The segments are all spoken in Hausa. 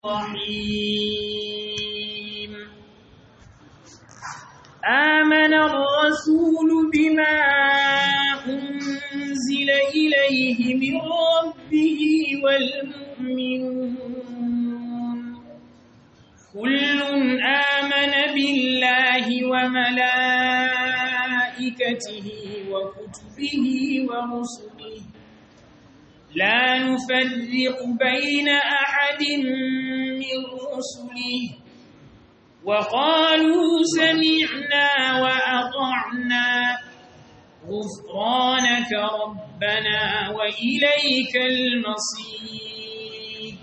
الرحيم آمن الرسول بما أنزل إليه من ربه والمؤمنون كل آمن بالله وملائكته وكتبه ورسله لا نفرق بين أحد من رسله وقالوا سمعنا وأطعنا غفرانك ربنا وإليك المصير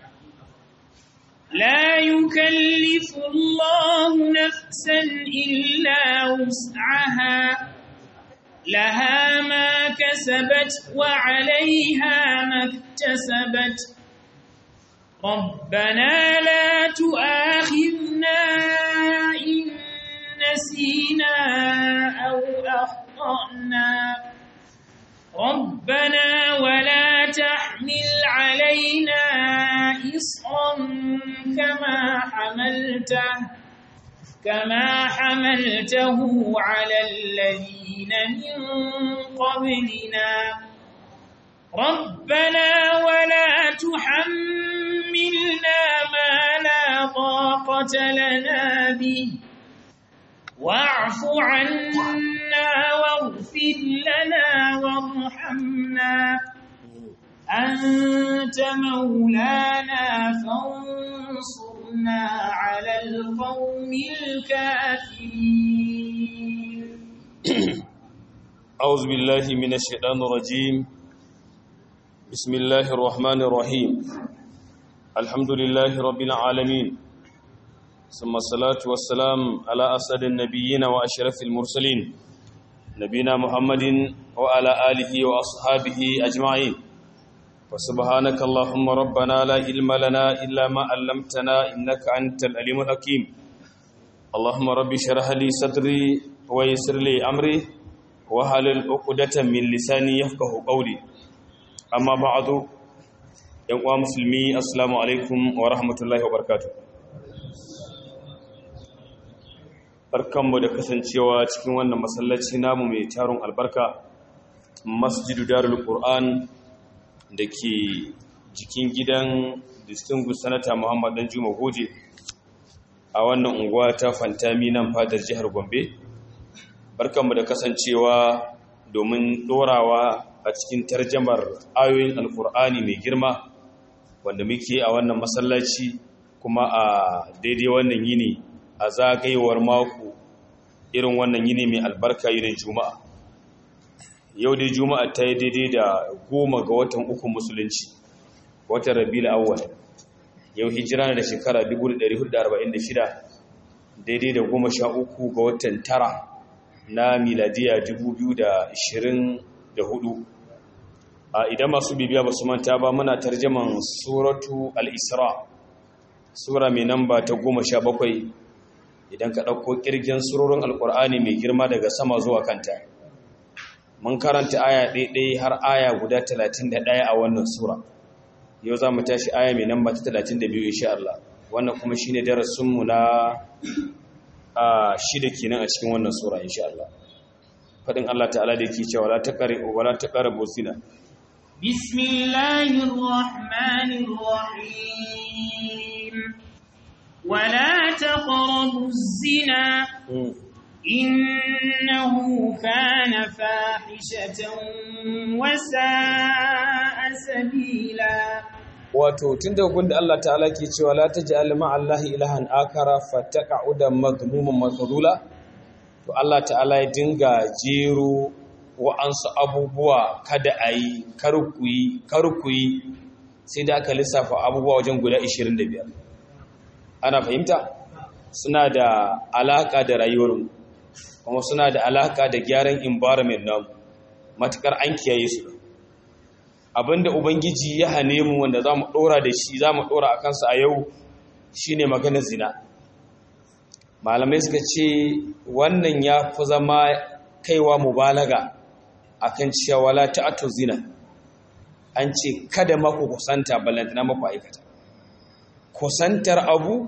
لا يكلف الله نفسا إلا وسعها لها ما كسبت وعليها ما اكتسبت ربنا لا تؤاخذنا إن نسينا أو أخطأنا ربنا ولا تحمل علينا إصرا كما حملته كما حملته على الذين من قبلنا ربنا ولا تحملنا ما لا طاقة لنا به واعف عنا واغفر لنا وارحمنا أنت مولانا فانصرنا على القوم الكافرين أعوذ بالله من الشيطان الرجيم بسم الله الرحمن الرحيم الحمد لله رب العالمين ثم الصلاة والسلام على أسد النبيين وأشرف المرسلين نبينا محمد وعلى آله وأصحابه أجمعين وسبحانك اللهم ربنا لا علم لنا إلا ما علمتنا إنك أنت العليم الحكيم اللهم رب اشرح لي صدري ويسر لي أمري وحلل عقدة من لساني يفقه قولي أما بعد يا مسلمي السلام عليكم ورحمة الله وبركاته barkanmu da kasancewa cikin wannan masallaci namu mai taron albarka masjidu darul qur'an da ke jikin gidan distinguished senator muhammad dan juma goje a wannan unguwa ta fantami nan fadar jihar gombe barkanmu da kasancewa domin dorawa a cikin tarjamar ayoyin alkur'ani mai girma wanda muke a wannan masallaci kuma a daidai wannan yini a zagayewar mako irin wannan yini mai albarka yinin juma'a yau dai juma'a ta yi daidai da goma ga watan uku musulunci watan rabi'ul awwal yau hijira na da shekara 1446 daidai da goma sha uku ga watan tara na miladiya 2024 a idan masu bibiya ba su manta ba muna tarjaman suratu al-isra sura mai namba ta goma sha bakwai idan ka ɗauko ƙirgin surorin alƙur'ani mai girma daga sama zuwa kanta mun karanta aya ɗaiɗai har aya guda 31 a wannan sura yau za mu tashi aya mai namba ta 32 insha Allah wannan kuma shine darasinmu na a shida kenan a cikin wannan sura insha Allah fadin Allah ta'ala da yake cewa la taqri wala taqrabu zina bismillahir rahmanir rahim wala taqrabu zina إنه كان فاحشة وساء سبيلا wato tun da gunda Allah ta'ala ke cewa la taj'al ma'allahi ilahan akara fataqa'uda madhmuman makhdula to Allah ta'ala ya dinga jero wa'ansu abubuwa kada ayi karkuyi karkuyi sai da aka lissafa abubuwa wajen guda 25 ana fahimta suna da alaka da rayuwarmu kuma suna da alaka da gyaran environment namu matukar an kiyaye su abinda ubangiji ya hane mu wanda za mu ɗora da shi za mu ɗora a kansa a yau shine maganar zina malamai suka ce wannan ya fi zama kaiwa mubalaga akan cewa wala ta'atu zina an ce kada maku kusanta ballantana maku aikata kusantar abu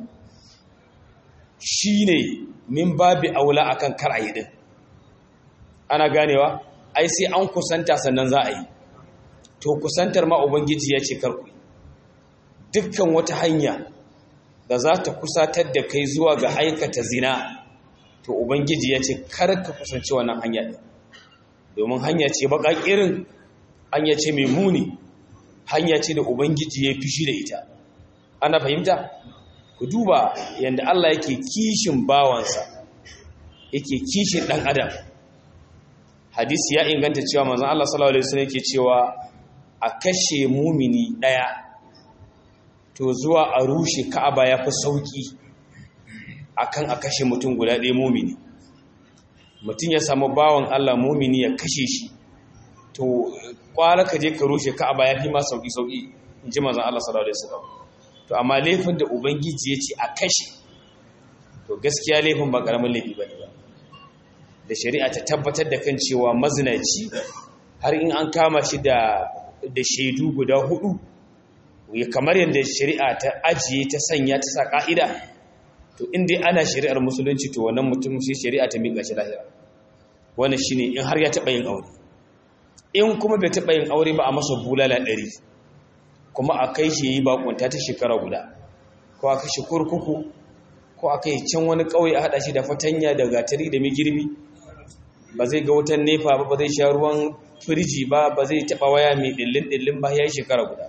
shine min babi aula akan kar a yi din ana ganewa ai sai an kusanta sannan za a yi to kusantar ma ubangiji ya ce karku dukkan wata hanya da za ta kusatar da kai zuwa ga aikata zina to ubangiji ya ce kar ka kusanci wannan hanya ɗin domin hanya ce baka irin hanya ce mai muni hanya ce da ubangiji ya fishi da ita ana fahimta ku duba yadda Allah yake kishin bawansa yake kishin ɗan adam hadisi ya inganta cewa manzon Allah sallallahu alaihi wasallam yake cewa a kashe mumini ɗaya to zuwa a rushe ka'aba ya fi sauki akan a kashe mutum guda ɗaya mumini mutum ya samu bawan Allah mumini ya kashe shi to kwara ka je ka rushe ka'aba ya fi ma sauki sauki in ji manzon Allah sallallahu alaihi wasallam to amma laifin da ubangiji ya ce a kashe to gaskiya laifin ba karamin laifi bane ba da shari'a ta tabbatar da kan cewa mazinaci har in an kama shi da da shaidu guda hudu ya kamar yadda shari'a ta ajiye ta sanya ta sa ka'ida to inda ana shari'ar musulunci to wannan mutum sai shari'a ta miƙa shi lahira wannan shine in har ya taɓa yin aure in kuma bai taɓa yin aure ba a masa bulala ɗari kuma a kai shi yi bakunta ta shekara guda ko a kashe kurkuku ko a kai can wani ƙauye a haɗa shi da fatanya da gatari da migirbi ba zai ga wutan nefa ba ba zai sha ruwan firiji ba ba zai taɓa waya mai ɗillin ɗillin ba ya yi shekara guda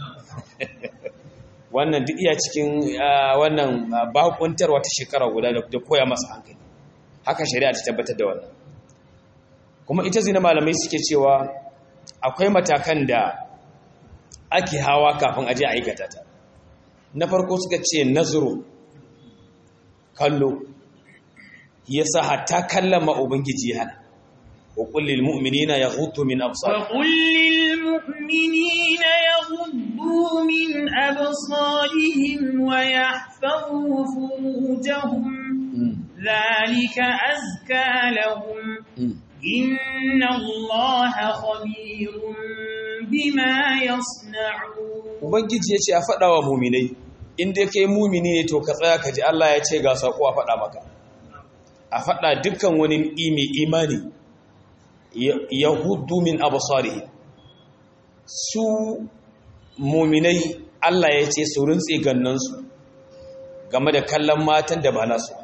wannan duk iya cikin wannan bakuntarwa ta shekara guda da koya masa hankali haka shari'a ta tabbatar da wannan kuma ita zina malamai suke cewa akwai matakan da ake hawa kafin aje aikata ta na farko suka ce nazuru kallo yasa hatta kallama ubangiji hana wa kullil mu'minina yaghuddu min absarihim wa kullil mu'minina yaghuddu min absarihim wa yahfazu furujahum dhalika azka lahum inna allaha khabirun bima yasna'un ubangiji yace a faɗa wa mu'minai in dai kai mu'mini ne to ka tsaya ka ji Allah ya ce ga sako a faɗa maka a faɗa dukkan wani imi imani yahudu min absarihi su mu'minai Allah ya ce su rintse gannansu game da kallon matan da ba nasu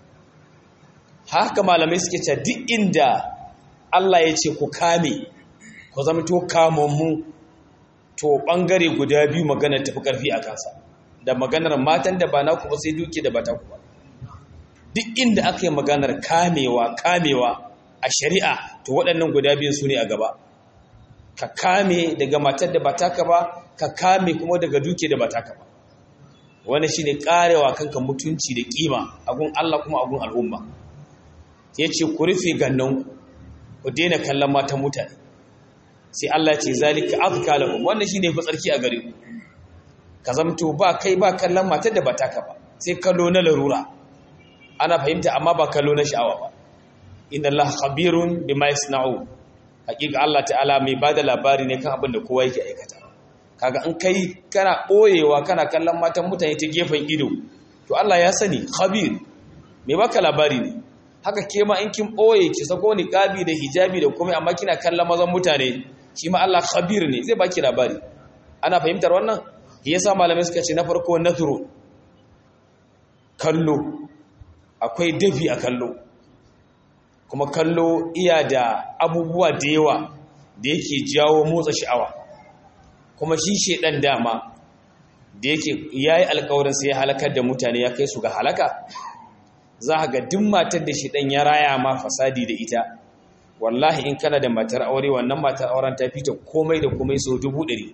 haka malamai suke ce duk inda Allah ya ce ku kame ku zama to kamammu to ɓangare guda biyu maganar tafi ƙarfi a kansa da maganar matan da ba naku ba sai duke da ba ta kuwa duk inda aka yi maganar kamewa kamewa a shari'a to waɗannan guda biyun su ne a gaba ka kame daga matar da ba taka ba ka kame kuma daga duke da ba taka ba wani shine karewa kanka mutunci da kima agun Allah kuma agun al'umma yace ku rufe gannan ku daina kallon matan mutane sai Allah ce zalika azka lahum wannan shine fa tsarki a gare ku ka zamto ba kai ba kallon matar da ba taka ba sai kallo na larura ana fahimta amma ba kallo na sha'awa ba inna Allah khabirun bima yasna'u hakika Allah ta'ala mai bada labari ne kan abin da kowa yake aikata kaga in kai kana boyewa kana kallon matan mutane ta gefen ido to Allah ya sani khabir mai baka labari ne haka ke ma in kin boye ki sako ni kabi da hijabi da komai amma kina kallon mazan mutane shi ma Allah khabir ne zai baki labari ana fahimtar wannan yasa malamai suka ce na farko nazuru kallo akwai dafi a kallo kuma kallo iya da abubuwa da yawa da yake jawo motsa sha'awa kuma shi shedan dama da yake yayi alƙawarin sai ya halakar da mutane ya kai su ga halaka za ga duk matar da shedan ya raya ma fasadi da ita wallahi in kana da matar aure wannan matar auren ta fita komai da komai sau dubu ɗari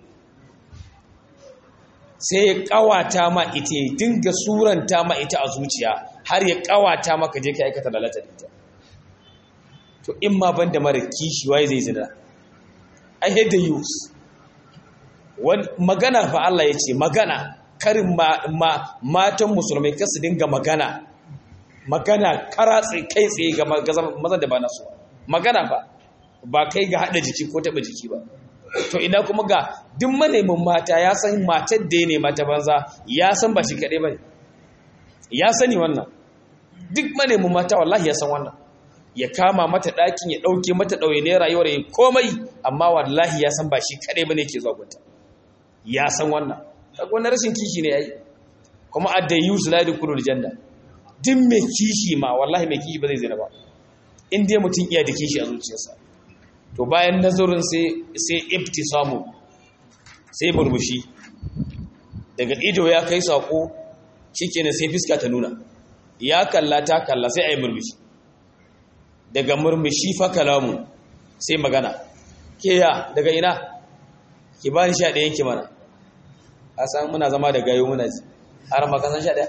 sai ya kawata ma ita ya dinga suranta ma ita a zuciya har ya kawata maka je ka aikata lalata da ita to in ma ban da mara kishi waye zai zina i hate the use magana fa Allah ya ce magana karin matan musulmai kasu dinga magana magana karatsi kai tsaye ga mazan da ba nasu magana fa ba kai ga haɗa jiki ko taɓa jiki ba to ina kuma ga duk manemin mata ya san matar da ya nema ta banza ya san ba shi kaɗai ba ne ya sani wannan duk manemin mata wallahi ya san wannan ya kama mata ɗakin ya ɗauke mata ɗauye ne rayuwar ya komai amma wallahi ya san ba shi kaɗai ba ne ke zuwa gunta ya san wannan wani rashin kishi ne ya yi kuma adda yi su ladi kudu janna duk mai kishi ma wallahi mai kishi ba zai zina ba in dai mutum iya da kishi a zuciyarsa to bayan nazarin sai ibti samu sai murmushi daga ido ya kai sako shikenan sai fiska ta nuna ya kalla ta kalla sai ayi murmushi daga murmushi fa kalamu sai magana ke ya daga ina ki bani sha ɗayan ki mana a san muna zama da gayo muna ji har ma kasan sha ɗaya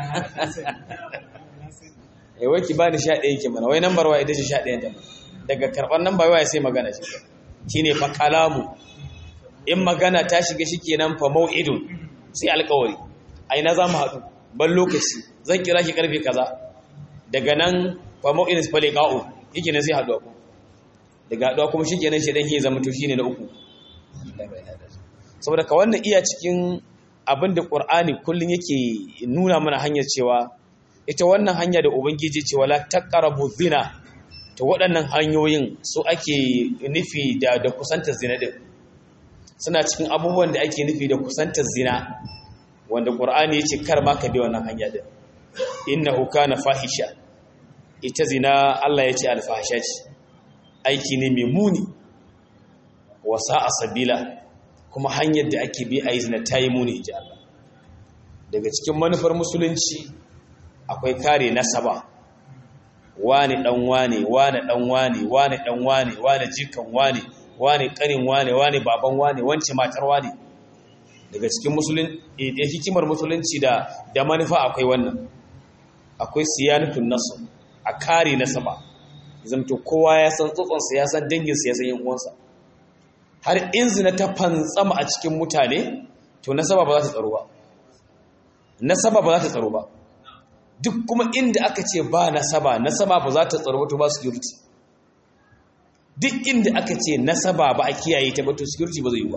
eh wai ki bani sha ɗayan ki mana wai nambar wa ita ce sha ɗayan ta daga karɓar nambar waya sai magana shi shine fa kalamu in magana ta shiga shikenan fa mau'idun sai alƙawari a ina za mu haɗu ban lokaci zan kira ki karfe kaza daga nan fa mau'idun fa liqa'u yake ne sai haɗuwa daga haɗuwa kuma shikenan shi dan ke zama to shine na uku saboda ka wannan iya cikin abin da ƙur'ani kullum yake nuna mana hanyar cewa ita wannan hanya da ubangiji cewa la taqrabu zina to waɗannan hanyoyin su ake nufi da da kusantar zina din suna cikin abubuwan da ake nufi da kusantar zina wanda ƙur'ani yace kar ma ka bi wannan hanya din innahu kana fahisha ita zina Allah yace alfahisha ce aiki ne mai muni wa sa'a sabila kuma hanyar da ake bi a yi zina ta yi muni ji Allah daga cikin manufar musulunci akwai kare nasaba wane dan wane wane dan wane wane dan wane wane jikan wane wane kanin wane wane baban wane wance matar wane daga cikin musulun da hikimar musulunci da da manufa akwai wannan akwai siyanatun nasu a kare nasaba zamto kowa ya san tsotsonsa ya san danginsa ya san yan uwansa har in zina ta fantsama a cikin mutane to nasaba ba za ta tsaro ba nasaba ba za ta tsaro ba duk kuma inda aka ce ba nasaba nasaba ba za ta tsaro ba to ba security duk inda aka ce nasaba ba a kiyaye ta ba to security ba zai yi ba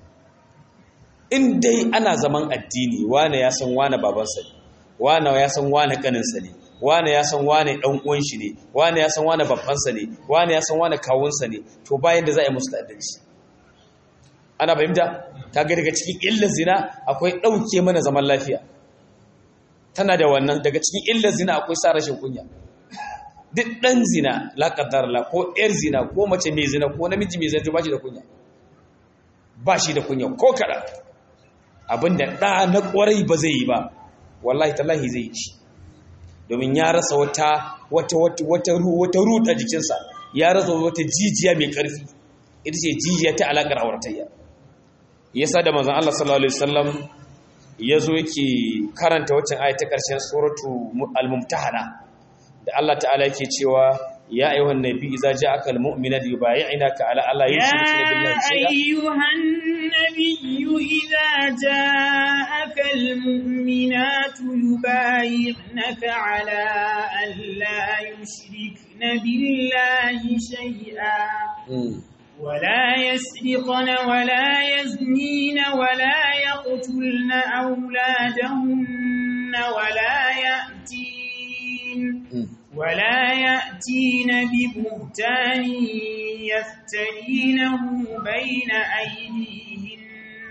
in dai ana zaman addini wane ya san wane babansa ne wane ya san wane kaninsa ne wane ya san wane dan uwan shi ne wane ya san wane babbansa ne wane ya san wane kawunsa ne to bayan da za a yi musu ta'addanci ana fahimta kaga daga cikin illar zina akwai ɗauke mana zaman lafiya tana da wannan daga cikin illar zina akwai sa rashin kunya duk ɗan zina la la ko ƴar zina ko mace mai zina ko namiji mai zina ba shi da kunya ba shi da kunya ko kaɗan abinda ɗa na ƙwarai ba zai yi ba wallahi tallahi zai yi shi domin ya rasa wata wata wata wata wata ruɗa jikinsa ya rasa wata jijiya mai ƙarfi ita ce jijiya ta alaƙar auratayya yasa da manzon Allah sallallahu alaihi wasallam yazo yake karanta waccan ayat ta ƙarshen suratu al-mumtahana da Allah ta'ala yake cewa ya ayyuhan nabi idza ja'aka al-mu'minat yubay'inaka ala alla yushrikuna billahi shay'a يا أيها النبي إذا جاءك المؤمنات يبايعنك على أن لا يشركن بالله شيئا ولا يسرقن ولا يزنين ولا يقتلن أولادهن ولا يأتين ولا يأتين ببهتان يفترينه بين أيديهن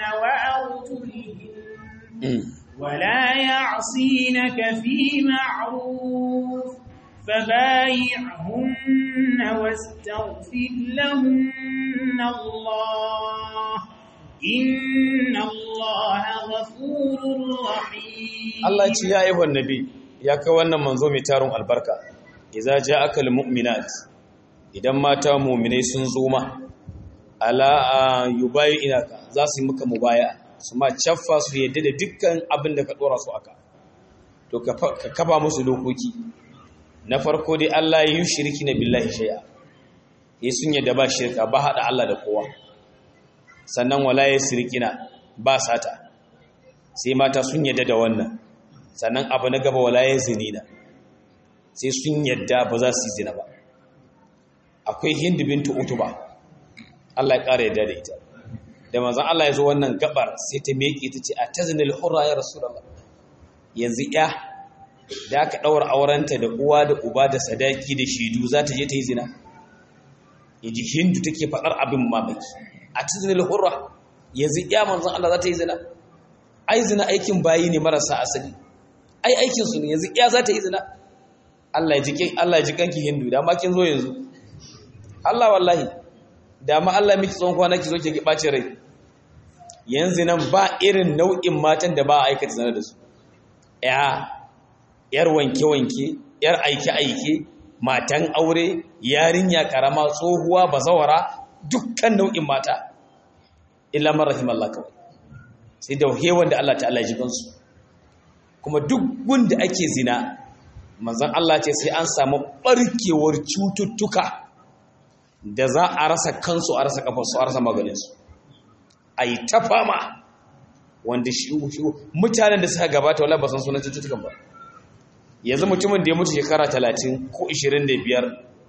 وأرجلهن ولا يعصينك في معروف فبايعهن واستغفر لهن الله إن الله غفور رحيم Allah ce ya ayyuhan nabi ya kai wannan manzo mai tarun albarka idza ja'aka almu'minat idan mata mu'minai sun zo ma ala yubayyinaka za su yi maka mubaya su ma caffa su yadda da dukkan abin da ka dora su aka to ka kafa musu dokoki na farko dai Allah ya yi shirki na billahi shay'a yi sun yadda ba shirka ba hada Allah da kowa sannan wala ya sirkina ba sata sai mata sun yadda da wannan sannan abu na gaba wala ya zinina sai sun yadda ba za su yi zina ba akwai hindu bintu utuba Allah ya ƙara yadda da ita da manzon Allah ya zo wannan gabar sai ta meke ta ce a taznil hurra ya rasulullah yanzu ya da aka daura aurenta da uwa da uba da sadaki da shidu za ta je ta yi zina yaji hindu take fadar abin mamaki a taznil hurra yanzu ya manzon Allah za ta yi zina ai zina aikin bayi ne marasa asali ai aikin su ne yanzu ya za ta yi zina Allah ya ji Allah ya ji kanki hindu da ma kin zo yanzu Allah wallahi da ma Allah miki tsawon kwana ki zo ki ɓace rai yanzu nan ba irin nau'in matan da ba a aikata zana da su ya yar wanke-wanke yar aike-aike matan aure yarinya karama tsohuwa bazawara dukkan nau'in mata illa man rahimallah kawai sai da hewan da Allah ta'ala ji gansu kuma duk gunda ake zina manzon Allah ce sai an samu barkewar cututtuka da za a rasa kansu a rasa kafarsu a rasa maganinsu a yi ta fama wanda mutanen da suka gabata wala ba san sunan cututtukan ba yanzu mutumin da ya mutu shekara talatin ko ishirin da biyar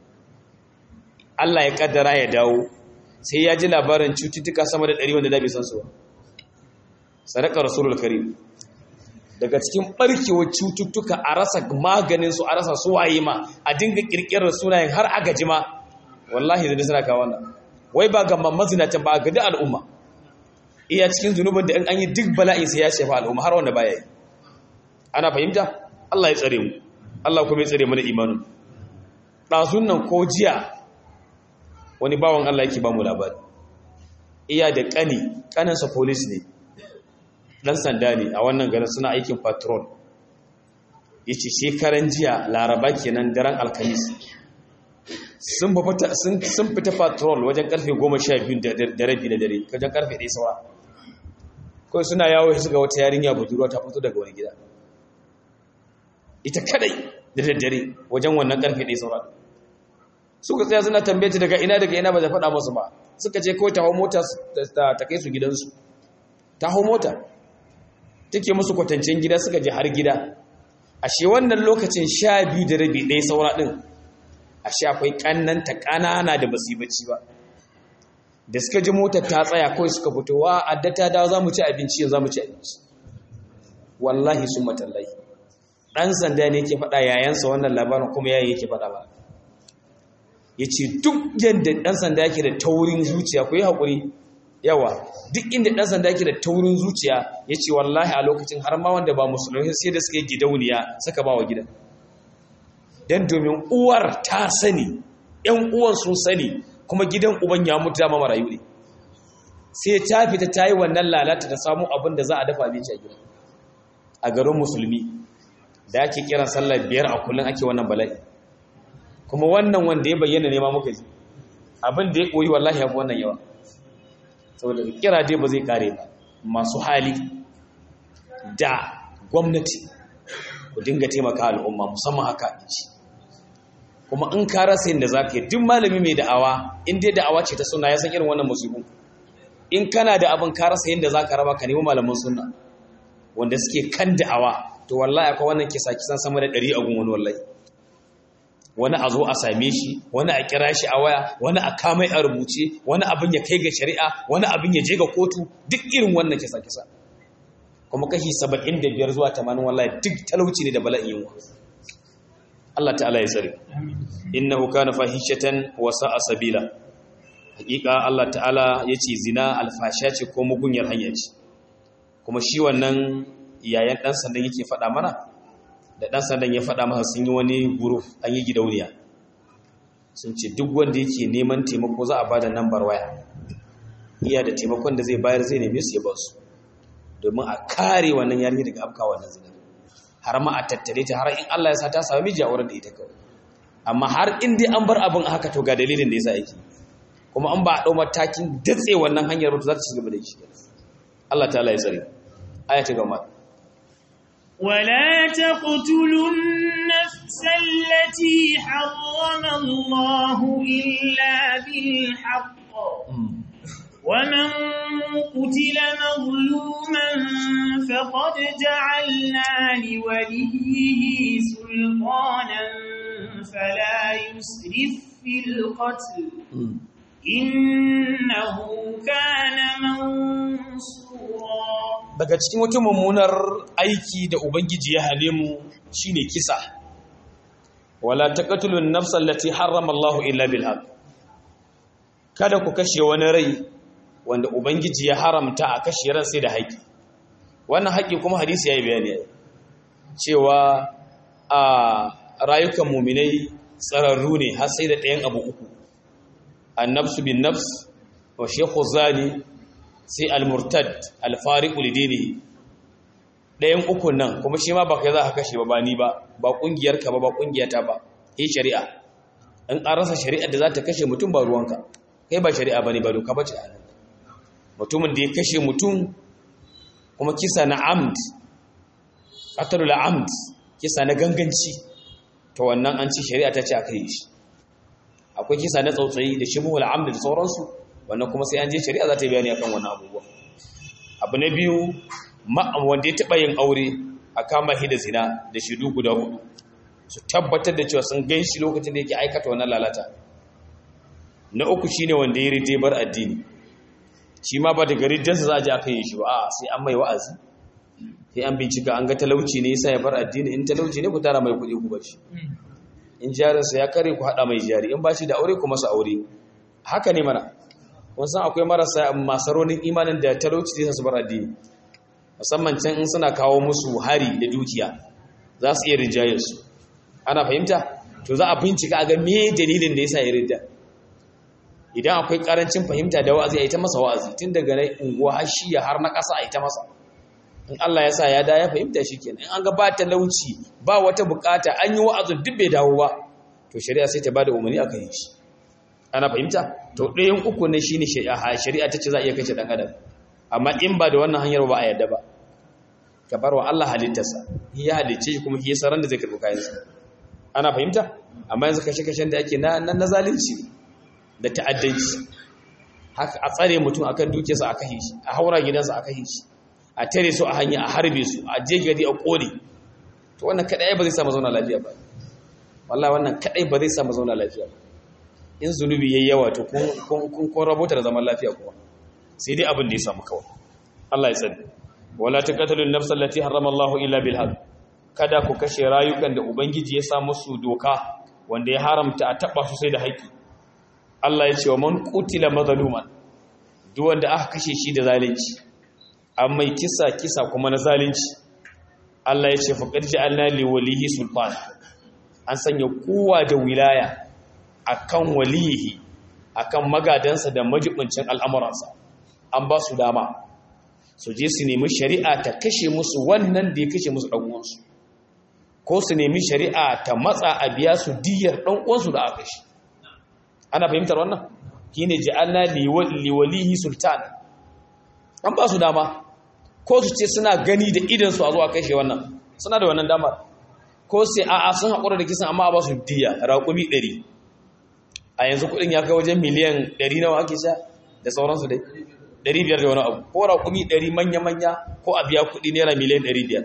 Allah ya kaddara ya dawo sai ya ji labarin cututtuka sama da ɗari wanda da bai san su ba sadaka rasulul karim daga cikin barkewar cututtuka a rasa maganinsu a rasa suwaye ma a dinga kirkirar sunayen har a gaji ma wallahi zai suna kawo wannan wai ba ga mazinatan ba ga duk al'umma iya cikin zunubin da in an yi duk bala'i sai ya shafa al'umma har wanda baya yi ana fahimta Allah ya tsare mu Allah kuma ya tsare mu da imanin ɗazun nan ko jiya wani bawan Allah yake ba mu labari iya da ƙani ƙaninsa polis ne ɗan sanda ne a wannan garin suna aikin patrol ya ce shekaran jiya laraba kenan daren alkamis sun fita patrol wajen karfe goma sha biyu da rabi na dare wajen karfe ɗaya saura kawai suna yawo su ga wata yarinya budurwa ta fito daga wani gida ita kadai da daddare wajen wannan karfe ɗaya saura suka tsaya suna tambaye ta daga ina daga ina ba da faɗa musu ba suka ce kawai ta hau mota ta kai su gidansu ta hau mota take musu kwatancen gida suka je har gida ashe wannan lokacin sha biyu da rabi ɗaya saura ɗin ashe akwai kannanta kanana da basu bacci ba da suka ji motar ta tsaya kawai suka fito wa addata da za mu ci abinci yanzu za mu ci abinci wallahi sun matallahi ɗan sanda ne yake faɗa yayansa wannan labarin kuma yayi yake faɗa ba ya ce duk yadda ɗan sanda yake da taurin zuciya ku yi haƙuri yawa duk inda ɗan sanda yake da taurin zuciya ya ce wallahi a lokacin har ma wanda ba musulmi sai da suka yi gidauniya suka ba wa gidan don domin uwar ta sani ‘yan uwan sun sani kuma gidan uban ya mutu dama marayu ne sai ta fita ta yi wannan lalata ta samu abin da za a dafa abinci a gida a garin musulmi da ake kiran sallar biyar a kullum ake wannan bala'i kuma wannan wanda ya bayyana ne ma muka ji abin da ya koyi wallahi ya fi wannan yawa saboda kira dai ba zai kare ba masu hali da gwamnati ku dinga taimaka al'umma musamman haka abinci kuma in ka rasa yin da za ka yi duk malami mai da'awa in dai da'awa ce ta suna ya san irin wannan musulun in kana da abin ka rasa yin da za ka raba ka nemi malamin suna wanda suke kan da'awa to wallahi akwai wannan kisa kisan sama da ɗari a gun wani wallahi wani a zo a same shi wani a kira shi a waya wani a kamai a rubuce wani abin ya kai ga shari'a wani abin ya je ga kotu duk irin wannan kisa kisa kuma kashi saba'in da biyar zuwa tamanin wallahi duk talauci ne da bala'in yunwa Allah ta'ala ya tsare innahu kana fahishatan wa sa'a sabila hakika Allah ta'ala yace zina alfasha ce ko mugunyar hanya ce kuma shi wannan yayan dan sandan yake faɗa mana da dan sandan ya faɗa masa sun yi wani group an yi gidauniya sun ce duk wanda yake neman taimako za a bada number waya iya da taimakon da zai bayar zai neme su ya ba su domin a kare wannan yarinya daga afka wannan zina har ma a tattare ta har in Allah ya sa ta samu miji a wurin da ita kawai amma har in dai an bar abin haka to ga dalilin da yasa yake kuma an ba a dau matakin datse wannan hanyar ba to za ta ci gaba da shi Allah ta'ala ya tsare aya ta gama ولا تقتلوا النفس التي حرم الله إلا بالحق ومن قتل مظلوما فقد جعلنا لوليه سلطانا فلا يسرف في القتل إنه كان منصورا daga cikin wata mummunar aiki da ubangiji ya hane mu shine kisa wala taqtulun nafsal lati harrama Allahu illa bil haqq kada ku kashe wani rai wanda ubangiji ya haramta a kashe ran sai da haƙi wannan haƙi kuma hadisi yayi bayani cewa a rayukan mu'minai tsararru ne har sai da ɗayan abu uku annafsu bin nafs wa shekhu zani sai al-murtad al-fariqu lidinihi ɗayan ukun nan kuma shi ma ba kai za ka kashe ba ba ni ba ba ƙungiyarka ba ba ƙungiyata ba yi shari'a in an rasa shari'ar da za ta kashe mutum ba ruwanka kai ba shari'a ba ne ba doka ba ce a nan mutumin da ya kashe mutum kuma kisa na amd qatlul amd kisa na ganganci to wannan an ci shari'a ta ce a kai shi akwai kisa na tsautsayi da shibhul amd da sauransu wannan kuma sai an je shari'a za ta yi bayani akan wannan abubuwa abu na biyu wanda ya taɓa yin aure a kama shi da zina da shidu guda hudu su tabbatar da cewa sun gan shi lokacin da yake aikata wannan lalata na uku shine wanda ya rite bar addini shi ma ba daga riddarsa za a ji aka yi shi ba a sai an mai wa'azi sai an bincika an ga talauci ne yasa ya bar addini in talauci ne ku tara mai kuɗi ku bashi in jarinsa ya kare ku haɗa mai jari in ba shi da aure ku masa aure haka ne mana wasan akwai marasa masaronin imanin da talauci zai su bar addini musamman can in suna kawo musu hari da dukiya za su iya rinjaye su ana fahimta to za a bincika a ga me dalilin da yasa ya rinda idan akwai karancin fahimta da wa'azi a yi ta masa wa'azi tun daga na unguwa har shiya har na ƙasa a yi ta masa in Allah ya sa ya da ya fahimta shi kenan in an ga ba talauci ba wata bukata an yi wa'azin duk bai dawo ba to shari'a sai ta bada umarni akan yi shi ana fahimta to ɗayan uku ne shine shari'a ta ce za a iya kashe ɗan adam amma in ba da wannan hanyar ba a yadda ba ka bar wa Allah halittarsa ya halicce shi kuma shi yasa ran da zai karɓi kayansa ana fahimta amma yanzu kashe-kashen da ake na na zalunci da ta'addanci haka a tsare mutum akan dukiyarsa a kashe shi a haura gidansa a kashe shi a tare su a hanya a harbe su a je gari a kone to wannan kadai ba zai samu zauna lafiya ba wallahi wannan kadai ba zai samu zauna lafiya ba in zunubi yayi yawa to kun kun kun rabota da zaman lafiya kuma sai dai abin da ya samu kawai Allah ya sani wala taqatulun nafsa allati harrama Allah illa bil haqq kada ku kashe rayukan da ubangiji ya sa musu doka wanda ya haramta a taba su sai da haƙi Allah ya ce wa man qutila mazluman duk wanda aka kashe shi da zalunci amma kisa kisa kuma na zalunci Allah ya ce faqad ja'alna li walihi sultan an sanya kowa da wilaya akan walihi akan magadansa da majibincin al'amuransa an ba su dama su je su nemi shari'a ta kashe musu wannan da ya kashe musu ɗan'uwansu ko su nemi shari'a ta matsa a biya su diyar ɗan'uwansu da aka shi ana fahimtar wannan shi ne ji'alna liwalihi sultan an ba su dama ko su ce suna gani da idansu a zuwa kashe wannan suna da wannan damar ko sai a'a sun haƙura da kisan amma a ba su diya raƙumi ɗari a yanzu kuɗin ya kai wajen miliyan ɗari nawa ake sha da sauransu dai ɗari biyar da wani abu ko raƙumi ɗari manya-manya ko a biya kuɗi naira miliyan ɗari biyar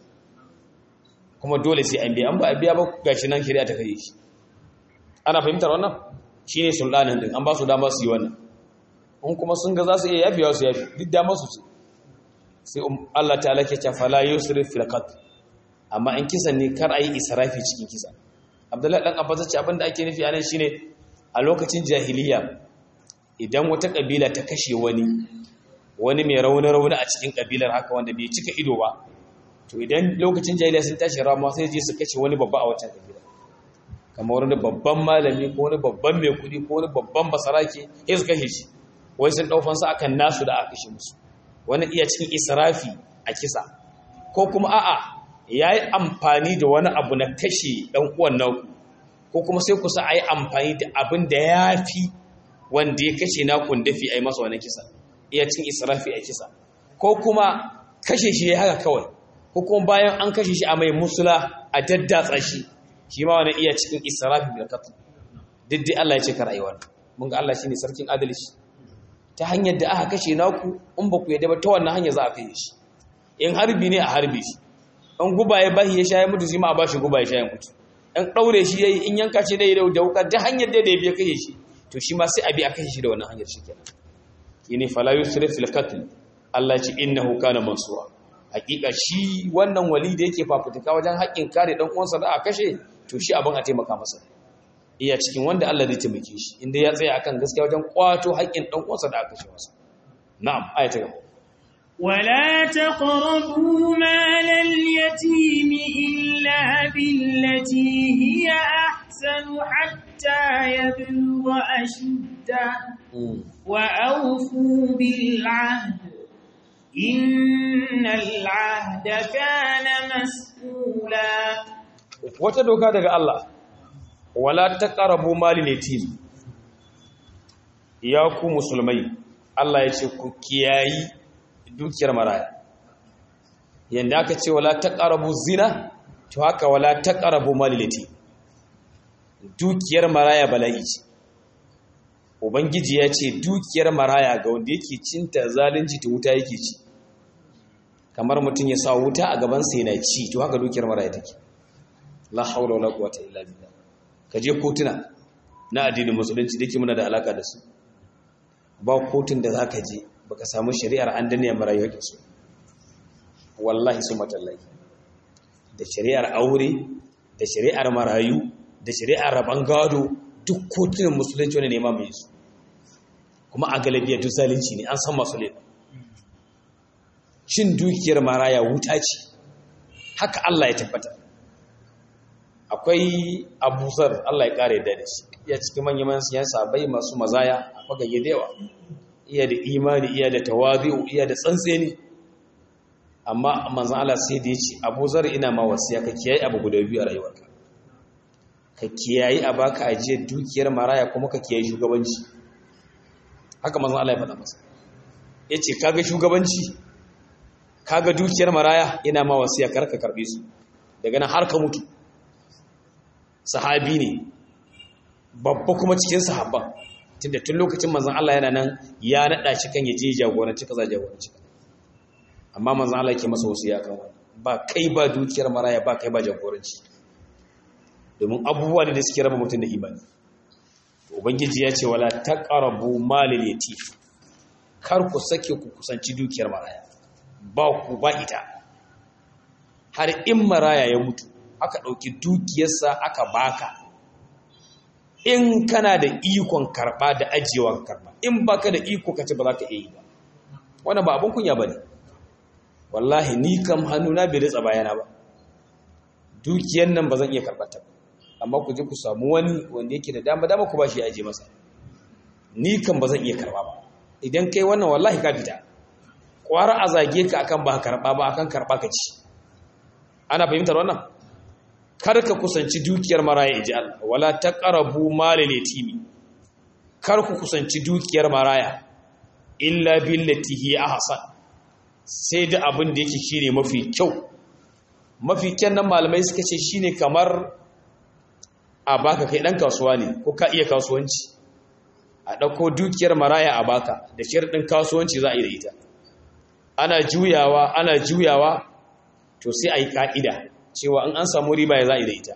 kuma dole sai an biya an ba a biya ba gashi nan shari'a ta kai shi ana fahimtar wannan shi ne sulɗanin ɗin an ba su dama su yi wannan in kuma sun ga za su iya yafiya su yafi duk dama su ce sai Allah ta alake ce fala yusrif fil qatl amma in kisan ne kar ayi israfi cikin kisa Abdullahi dan Abbas ce abinda ake nufi anan shine a lokacin jahiliya idan wata kabila ta kashe wani wani mai rauni-rauni a cikin kabilar haka wanda bai cika ido ba to idan lokacin jahiliya sun tashi ramuwa sai je su kashe wani babba a wancan kabila kamar wani babban malami ko wani babban mai kudi ko wani babban basarake sai su kashe shi wai sun daufan su akan nasu da aka kashe musu wani iya cikin israfi a kisa ko kuma a'a yayi amfani da wani abu na kashe dan uwan naku ko kuma sai ku sa ayi amfani da abin da yafi wanda ya kashe nakun dafi a yi masa wani kisa iya cin israfi a kisa ko kuma kashe shi ya haka kawai ko kuma bayan an kashe shi a mai musula a daddatsa shi shi ma wani iya cikin israfi da katu diddai Allah ya ce ka rayuwar mun ga Allah shine sarkin adalci ta hanyar da aka kashe naku in ba ku yadda ba ta wannan hanyar za a kashe shi in harbi ne a harbi shi in guba ya bashi ya sha ya mutu shi ma a bashi guba ya sha ya mutu in ɗaure shi yayi in yanka shi dai da wuka ta hanyar da ya biya kashe shi to shi ma sai abi akan shi da wannan hanyar shikenan yene fala yusrif fil qatl Allah ya ce innahu kana mansura hakika shi wannan wali da yake fafutuka wajen haƙƙin kare dan uwansa da a kashe to shi abin a taimaka masa iya cikin wanda Allah zai taimake shi inda ya tsaya akan gaskiya wajen kwato haƙƙin dan uwansa da aka kashe masa na'am ayata gaba ولا تقربوا مال اليتيم إلا بالتي هي أحسن حتى يبلغ أشده وأوفوا بالعهد إن العهد كان مسؤولا wata doka daga Allah wala taqrabu malil yatim ya ku musulmai Allah ya ce ku kiyayi dukiyar maraya yanda aka ce wala taqrabu zina to haka wala taqrabu malil yatim dukiyar maraya bala'i ce ubangiji ya ce dukiyar maraya ga wanda yake cinta zalunci ta wuta yake ci kamar mutum ya sa wuta a gaban sa yana ci to haka dukiyar maraya take la haula wala quwwata illa billah kaje kotuna na addinin musulunci dake muna da alaka da su ba kotun da zaka je baka samu shari'ar an danne marayu da su wallahi su matallahi da shari'ar aure da shari'ar marayu da shari'ar raban gado duk kotunan musulunci wani nema mai su kuma a galabiya duk zalunci ne an san masu laifin cin dukiyar maraya wuta ce haka Allah ya tabbata akwai abusar Allah ya kare da shi iya cikin manyan manyan siyasa bai masu mazaya a fagage da yawa iya da imani iya da tawazi'u iya da tsantseni amma manzon Allah sai da ya ce abuzar ina ma wasiya ka kiyaye abu guda biyu a rayuwarka ka kiyayi a baka ajiyar dukiyar maraya kuma ka kiyayi shugabanci haka manzon Allah ya faɗa masa yace kaga shugabanci kaga dukiyar maraya ina ma wasiya karka karbe su daga nan har ka mutu sahabi ne babba kuma cikin sahabban tunda tun lokacin manzon Allah yana nan ya nada shi kan yaje jagoranci kaza jagoranci amma manzon Allah yake masa wasiya kan wannan ba kai ba dukiyar maraya ba kai ba jagoranci domin abubuwa ne da suke raba mutum da imani ubangiji ya ce wala taqrabu malil yatim kar ku sake ku kusanci dukiyar maraya ba ku ba ita har in maraya ya mutu aka dauki dukiyarsa aka baka in kana da ikon karba da ajiyewan karba in baka da iko kace ba za ka iya yi ba wannan ba abun kunya bane wallahi ni kam hannuna bai ritsa bayana ba dukiyar nan ba zan iya karɓar ta ba amma ku je ku samu wani wanda yake da dama dama ku ba shi ya aje masa ni kan ba zan iya karba ba idan kai wannan wallahi ka fita kwara a zage ka akan ba karba ba akan karba ka ci ana fahimtar wannan kar ka kusanci dukiyar maraya iji Allah wala taqrabu malal yatimi kar ku kusanci dukiyar maraya illa billati hi ahsan sai da abin da yake shine mafi kyau mafi kyan nan malamai suka ce shine kamar a baka kai dan kasuwa ne ko ka iya kasuwanci a ɗauko dukiyar maraya a baka da shirɗin kasuwanci za a yi da ita ana juyawa ana juyawa to sai a yi ƙa'ida cewa in an samu riba ya za a yi da ita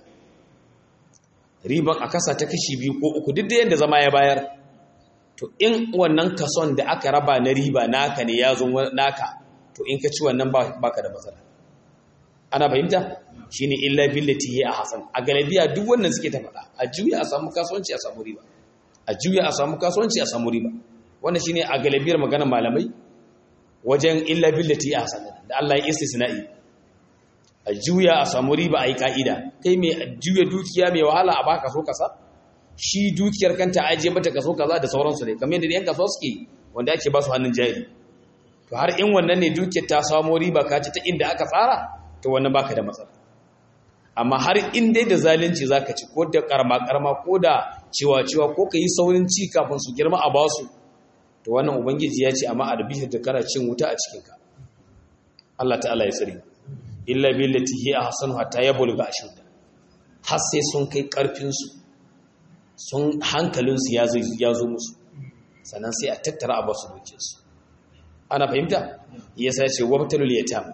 riban a kasa ta kashi biyu ko uku duk da yadda zama ya bayar to in wannan kason da aka raba na riba naka ne ya zo naka to in ka ci wannan baka da matsala ana fahimta shine illa billati hi ahsan a galabiya duk wannan suke ta faɗa a juya a samu kasuwanci a samu riba a juya a samu kasuwanci a samu riba wannan shine a galabiyar maganar malamai wajen illa billati hi ahsan da Allah ya istisna'i a juya a samu riba a yi ka'ida kai mai juya dukiya mai wahala a baka so kasa shi dukiyar kanta ajiye mata kaso kaza da sauransu ne kamar yadda yan kasuwa suke wanda ake ba su hannun jari to har in wannan ne dukiyar ta samo riba ka ci ta inda aka tsara to wannan baka da matsala amma har in dai da zalunci zaka ci ko da karma karma ko da ciwa ciwa ko ka yi saurin ci kafin su girma a basu to wannan ubangiji ya ce amma arbihir da kana cin wuta a cikin ka Allah ta'ala ya tsare illa billati hi ahsanu hatta yabluga ashudda har sai sun kai karfin su sun hankalin su ya zo ya zo musu sannan sai a tattara a basu dukiyar su ana fahimta yasa ya ce wabtalul yatam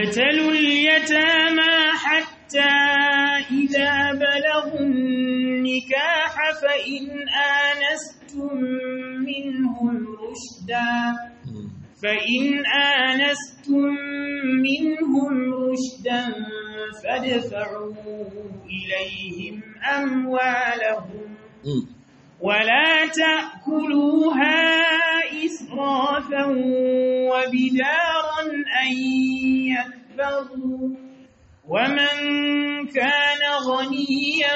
وابتلوا اليتامى حتى إذا بلغوا النكاح فإن آنستم منهم رشدا فإن آنستم منهم رشدا فادفعوا إليهم أموالهم ولا تأكلوها إسرافا وبدارا أن يكبروا ومن كان غنيا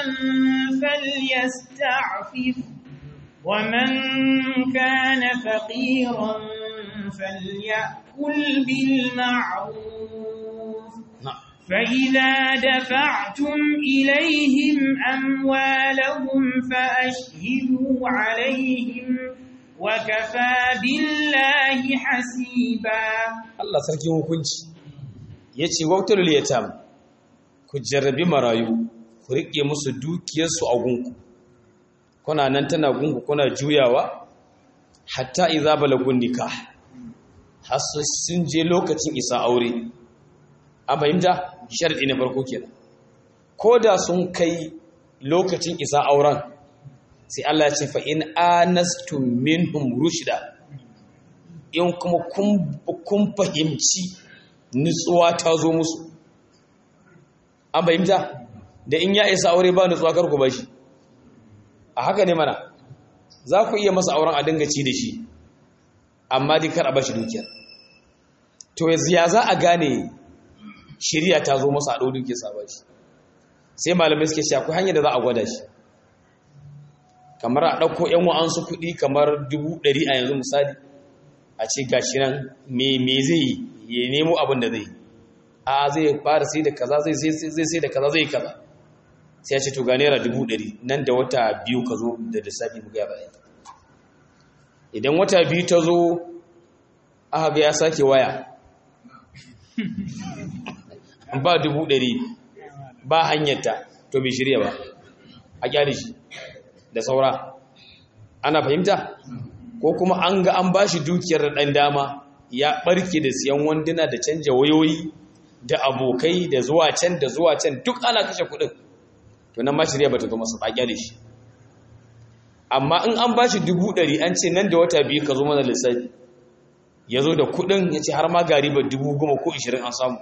فليستعفف ومن كان فقيرا فليأكل بالمعروف فإذا دفعتم إليهم أموالهم فأشهدوا عليهم وكفى بالله حسيبا Allah sarki hukunci yace waqtul yatam ku jarrabi marayu ku rike musu dukiyarsu a gunku kuna nan tana gunku kuna juyawa hatta idza balagun nikah har sun je lokacin isa aure an fahimta sharɗi na farko kenan ko da sun kai lokacin isa auren sai Allah ya ce fa in anastum minhum rushda in kuma kun fahimci nutsuwa ta zo musu an fahimta da in ya isa aure ba nutsuwa kar ku bashi a haka ne mana za ku iya masa auren a dinga ci da shi amma dai kar a bashi dukiya to ya za a gane shirya ta zo masa a ɗau dukiya sa bashi sai malamai suke cewa akwai hanyar da za a gwada shi kamar a ɗauko ‘yan wa'ansu kuɗi kamar dubu ɗari a yanzu misali a ce gashi nan me zai yi ya nemo abin da zai yi a zai fara sai da kaza zai sai da kaza zai kaza sai ya ce to ga naira dubu ɗari nan da wata biyu ka zo da lissafi mu gaya bayan idan wata biyu ta zo aka ga ya sake waya ba dubu ɗari ba hanyarta to bai shirya ba a kyale shi da saura ana fahimta ko kuma an ga an ba shi dukiyar da ɗan dama ya ɓarke da siyan wanduna da canja wayoyi da abokai da zuwa can da zuwa can duk ana kashe kuɗin to nan ma shirya ba ta zo masa tsakiya da shi amma in an ba shi dubu ɗari an ce nan da wata biyu ka zo mana lissafi ya zo da kuɗin ya ce har ma gari ba dubu goma ko ishirin an samu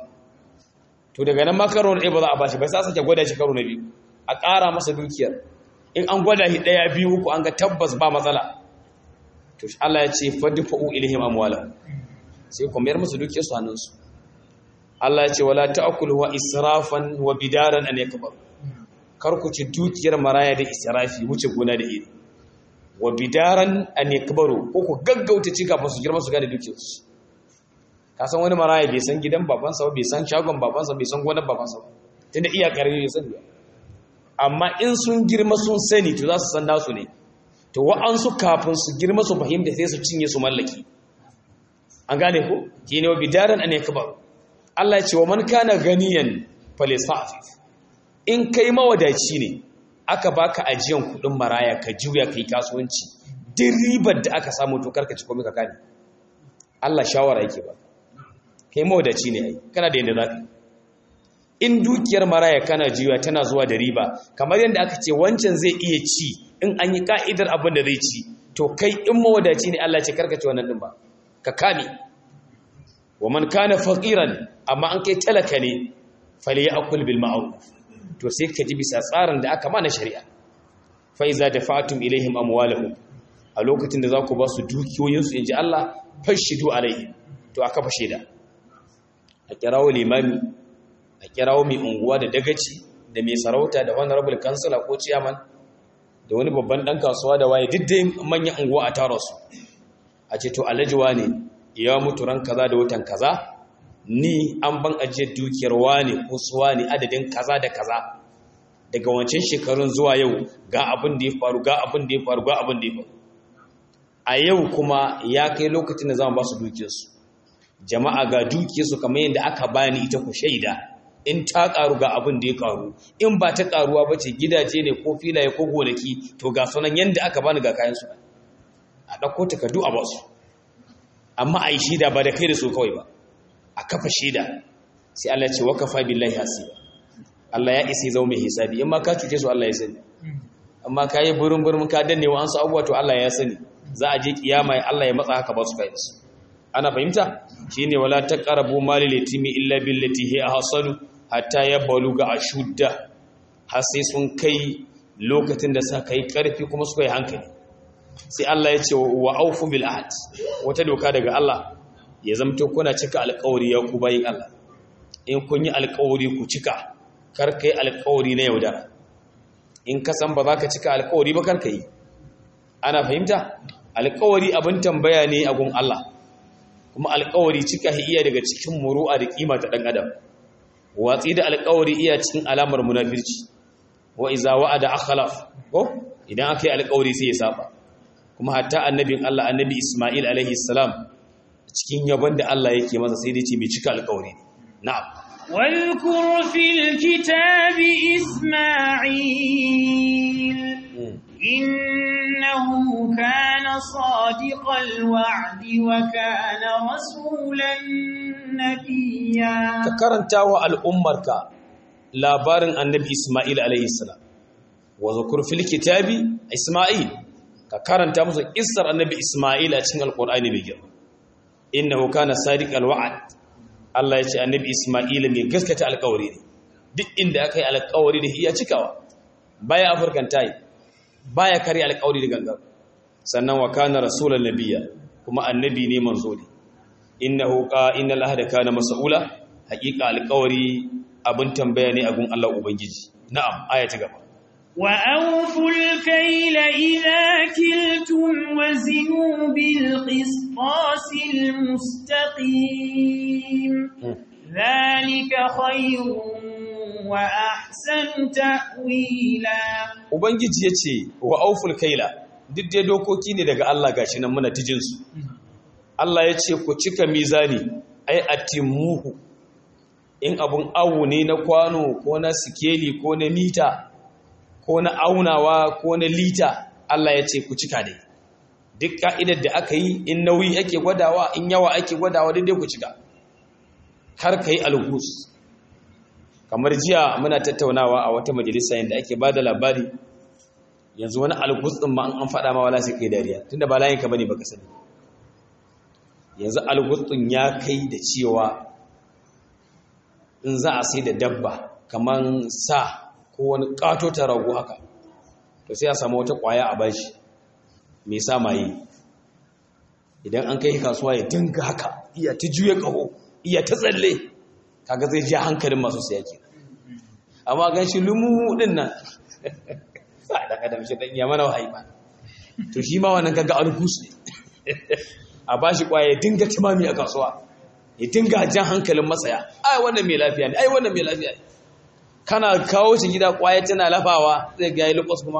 to daga nan ma karo na ɗaya ba za a ba shi ba sai sake gwada shi karo na biyu a ƙara masa dukiyar in an gwada shi ɗaya biyu uku an ga tabbas ba matsala to Allah ya ce fadfa'u ilaihim amwala sai ku mayar musu dukiyar su hannunsu Allah ya ce wala ta'kulu wa israfan wa bidaran an yakbar kar ku ci dukiyar maraya da israfi wuce gona da iri wa bidaran an yakbaru ko ku gaggauta ci kafin su girma su gane dukiyar su ka san wani maraya bai san gidan babansa ba bai san shagon babansa bai san gonar babansa ba tunda iya karfi bai san ba amma in sun girma sun sani to za su san nasu ne to wa'ansu kafin su girma su fahimta sai su cinye su mallaki an gane ko shi ne wa bidaran an yakbar Allah ya ce wa man kana ganiyan falisafif in kai mawadaci ne aka baka ajiyan kudin maraya ka juya kai kasuwanci duk ribar da aka samu to karka ci komai ka kane Allah shawara yake ba kai mawadaci ne ai kana da yanda zaka in dukiyar maraya kana juya tana zuwa da riba kamar yadda aka ce wancan zai iya ci in an yi ka'idar abin da zai ci to kai in mawadaci ne Allah ce karka ci wannan din ba ka kame wa man kana faqiran amma an kai talaka ne falyakul bil ma'ruf to sai ka ji bisa tsarin da aka mana shari'a fa iza dafa'tum ilaihim amwalahum a lokacin da za ku ba su dukiyoyinsu inji Allah fashidu alaihi to aka fashe da a kirawo limami a kirawo mai unguwa da dagaci da mai sarauta da honorable councilor ko chairman da wani babban dan kasuwa da waye duk dai manyan unguwa a taro su a ce to alhaji ne ya mutu ran kaza da watan kaza ni an ban ajiyar dukiyar wane ko suwa ne adadin kaza da kaza daga wancan shekarun zuwa yau ga abin da ya faru ga abin da ya faru ga abin da ya faru a yau kuma ya kai lokacin da zama ba su dukiyarsu jama'a ga dukiyarsu kamar yadda aka bani ita ku shaida in ta karu ga abin da ya karu in ba ta karuwa ba ce gidaje ne ko filaye ko gonaki to ga sunan yadda aka bani ga kayan su a ɗauko takardu a basu amma a yi shaida ba da kai da su kawai ba a kafa shaida sai Allah ce wakafa billahi hasiba Allah ya isi zama mai hisabi in ma ka cuce su Allah ya sani amma ka yi burin burin ka danne wa an su abubuwa to Allah ya sani za a je kiyama Allah ya matsa haka ba su fahimta ana fahimta shine wala taqrabu malil yatimi illa billati hi ahsanu hatta yabaluga ashudda har sai sun kai lokacin da suka kai karfi kuma suka yi hankali sai Allah ya ce wa aufu bil ahd wata doka daga Allah ya zamto kuna cika alƙawari ya ku bayin Allah in kun yi alƙawari ku cika kar kai alƙawari na yaudara in ka san ba za ka cika alƙawari ba kar ka yi ana fahimta alƙawari abin tambaya ne a gun Allah kuma alƙawari cika iya daga cikin muru'a da kima ta dan adam watsi da alƙawari iya cikin alamar munafirci wa iza wa'ada akhlaf ko idan aka yi alƙawari sai ya saba kuma hatta annabin Allah annabi Isma'il alaihi salam cikin yabon da Allah yake masa sai dai ce mai cika alƙawari na'am واذكر في الكتاب إسماعيل إنه كان صادق الوعد وكان رسولا نبيا كرنتا والأمرك labarin annabi Ismail alaihi salam wa zukur fil kitabi Ismail ka karanta musu kissar annabi Ismail a cikin alqur'ani mai girma innahu kana sadiqal wa'd Allah ya ce annabi Ismail mai gaskata alƙawari ne duk inda aka yi alƙawari da iya cikawa baya afirkan tayi baya kare alƙawari da gangan sannan wa kana rasulan nabiyya kuma annabi ne manzo ne innahu qa innal ahda kana mas'ula haqiqa alƙawari abin tambaya ne a gun Allah ubangiji na'am aya ta gaba وأوفوا الكيل إذا كلتم وزنوا بالقسطاس المستقيم ذلك خير وأحسن تأويلا ubangiji yace wa auful kaila duk dai dokoki ne daga Allah gashi nan muna tijin su Allah yace ku cika mizani ai atimuhu in abun awu ne na kwano ko na sikeli ko na mita ko na aunawa ko na lita Allah ya ce ku cika dai duk ka'idar da aka yi in nauyi ake gwadawa in yawa ake gwadawa daidai ku cika har ka yi algus kamar jiya muna tattaunawa a wata majalisa yadda ake ba da labari yanzu wani algus ɗin ma an faɗa ma wala sai kai dariya tunda ba layinka bane baka sani yanzu algus ɗin ya kai da cewa in za a sai da dabba kamar sa ko wani ƙato ta rago haka to sai a samu wata ƙwaya a bashi mai sa maye idan an kai kasuwa ya dinga haka iya ta juya ƙaho iya ta tsalle kaga zai ja hankalin masu siya ke amma gan shi lumu ɗin nan sa da kadam shi ɗan iya mana wahayi ba to shi ma wannan kaga alkus ne a bashi ƙwaya ya dinga timami a kasuwa ya dinga jan hankalin matsaya ai wannan mai lafiya ne ai wannan mai lafiya ne kana kawo shi gida kwaya tana lafawa zai ga yi lukos kuma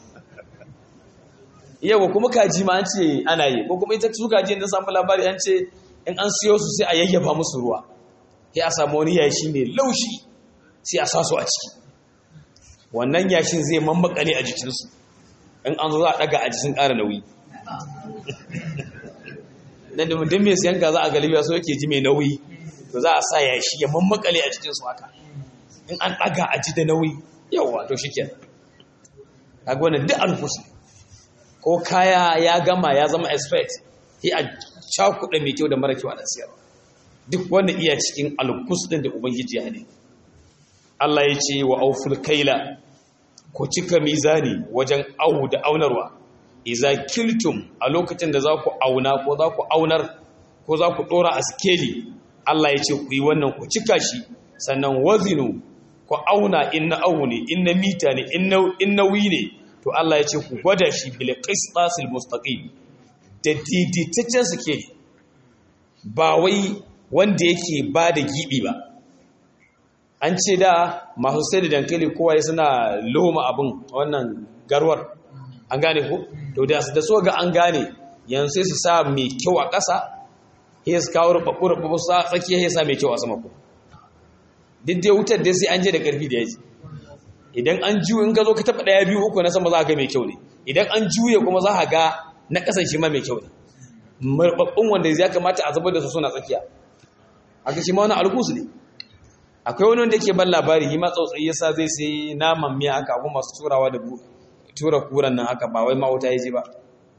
yau kuma kaji ma an ce ana yi ko kuma ita su kaji da samu labari an ce in an siyo su sai a yayyafa musu ruwa sai a samu wani yashi mai laushi sai a sa su a ciki wannan yashin zai mammakale a jikinsu in an zo za a daga a jikin ƙara nauyi dan da mutum mai siyan ka za a galibiya so yake ji mai nauyi to za a sa yashi ya mammakale a jikinsu haka in an ɗaga a ji da nauyi yawa to shi ke kaga wannan duk alfus ko kaya ya gama ya zama expert sai a cakuɗa mai kyau da mara kyau a siyarwa duk wanda iya cikin alkus ɗin da ubangiji ya ne Allah ya ce wa auful kaila ku cika mizani wajen au da aunarwa iza kiltum a lokacin da za ku auna ko za ku aunar ko za ku ɗora a skeli Allah ya ce ku yi wannan ku cika shi sannan wazinu ku auna in na awu ne in na mita ne in nauyi ne to Allah ya ce ku gwada shi bil qistasil mustaqim da daidaitaccen suke ba wai wanda yake ba da gibi ba an ce da masu sai da dankali kowa ya suna loma abin wannan garwar an gane ko to da da so ga an gane yanzu sai su sa mai kyau a ƙasa sai su kawo rubabbu rubabbu su tsakiya sai sa mai kyau a sama ko duk dai wutar dai sai an je da ƙarfi da yaji idan an juye in ka zo ka taɓa ɗaya biyu uku na sama za ka ga mai kyau ne idan an juye kuma za ka ga na ƙasan shi ma mai kyau ne marɓaɓɓun wanda ya kamata a zubar da su suna tsakiya aka shi ma wani alkus ne akwai wani wanda yake ban labari yi ma tsautsayi yasa zai sai naman miya haka abu masu turawa da tura kuran nan haka ba wai ma wuta ya ji ba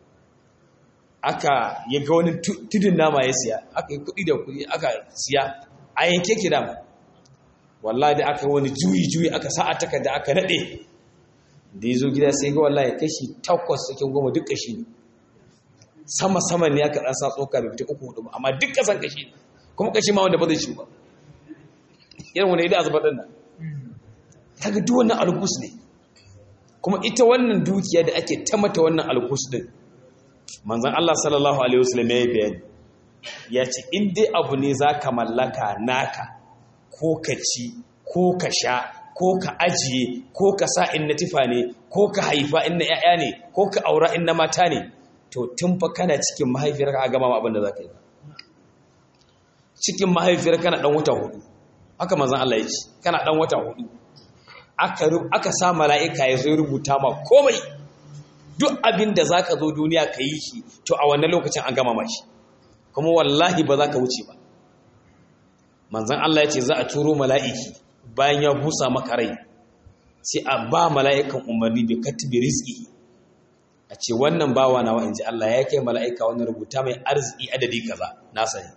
aka ya ga wani tudun nama ya siya aka yi kuɗi da kuɗi aka siya a yanke ki dama wallahi da aka wani juyi juyi aka sa a takarda aka naɗe da ya zo gida sai ga wallahi kashi takwas cikin goma duk kashi ne sama sama ne aka ɗan sa tsoka bai fita uku hudu ba amma duk kasan kashi ne kuma kashi ma wanda ba zai ci ba irin wani idan azubar ɗin nan kaga duk wannan alkus ne kuma ita wannan dukiya da ake ta mata wannan alkus din manzon Allah sallallahu alaihi wasallam ya yi bayani ya ce in dai abu ne zaka mallaka naka ko ka ci ko ka sha ko ka ajiye ko ka sa in na tifa ne ko ka haifa in na 'ya'ya ne ko ka aura in na mata ne to tun fa kana cikin mahaifiyar ka gama abin da zaka yi cikin mahaifiyar kana dan wata hudu haka manzon Allah ya ce kana dan wata hudu aka sa mala'ika ya zo rubuta ma komai duk abin da za ka zo duniya ka yi shi to a wannan lokacin an gama mashi kuma wallahi ba za ka wuce ba manzan Allah ya ce za a turo mala'iki bayan ya busa maka rai sai a ba mala'ikan umarni da katibi rizki a ce wannan bawa na wa'in ji Allah ya kai mala'ika wannan rubuta mai arziki adadi kaza na sani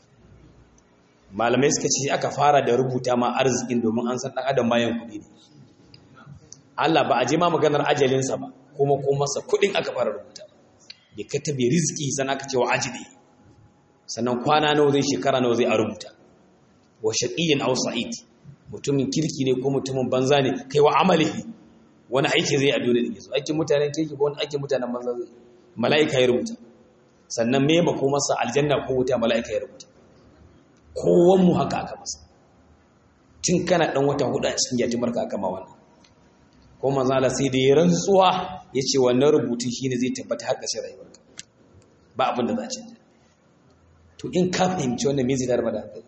malamai suka ce aka fara da rubuta ma arzikin domin an san ɗan adam bayan kuɗi ne Allah ba a je ma maganar ajalinsa ba kuma ko masa kuɗin aka fara rubuta bi katabi rizqi san aka ce wa ajli sannan kwana nawa zai shekara nawa zai a rubuta wa shaqiyyin aw sa'id mutumin kirki ne ko mutumin banza ne kai wa amalihi wani aiki zai a dole ne so aikin mutanen kirki ko wani aikin mutanen banza zai mala'ika ya rubuta sannan me ba ko masa aljanna ko wuta mala'ika ya rubuta kowan mu haka aka masa tun kana dan wata hudu a cikin yatimarka aka ma wannan ko manzala sai da ya rantsuwa ya ce wannan rubutun shi ne zai tabbata har ƙashin rayuwarka ba abin da za a canja to in ka fahimci wannan me zai darba da hankali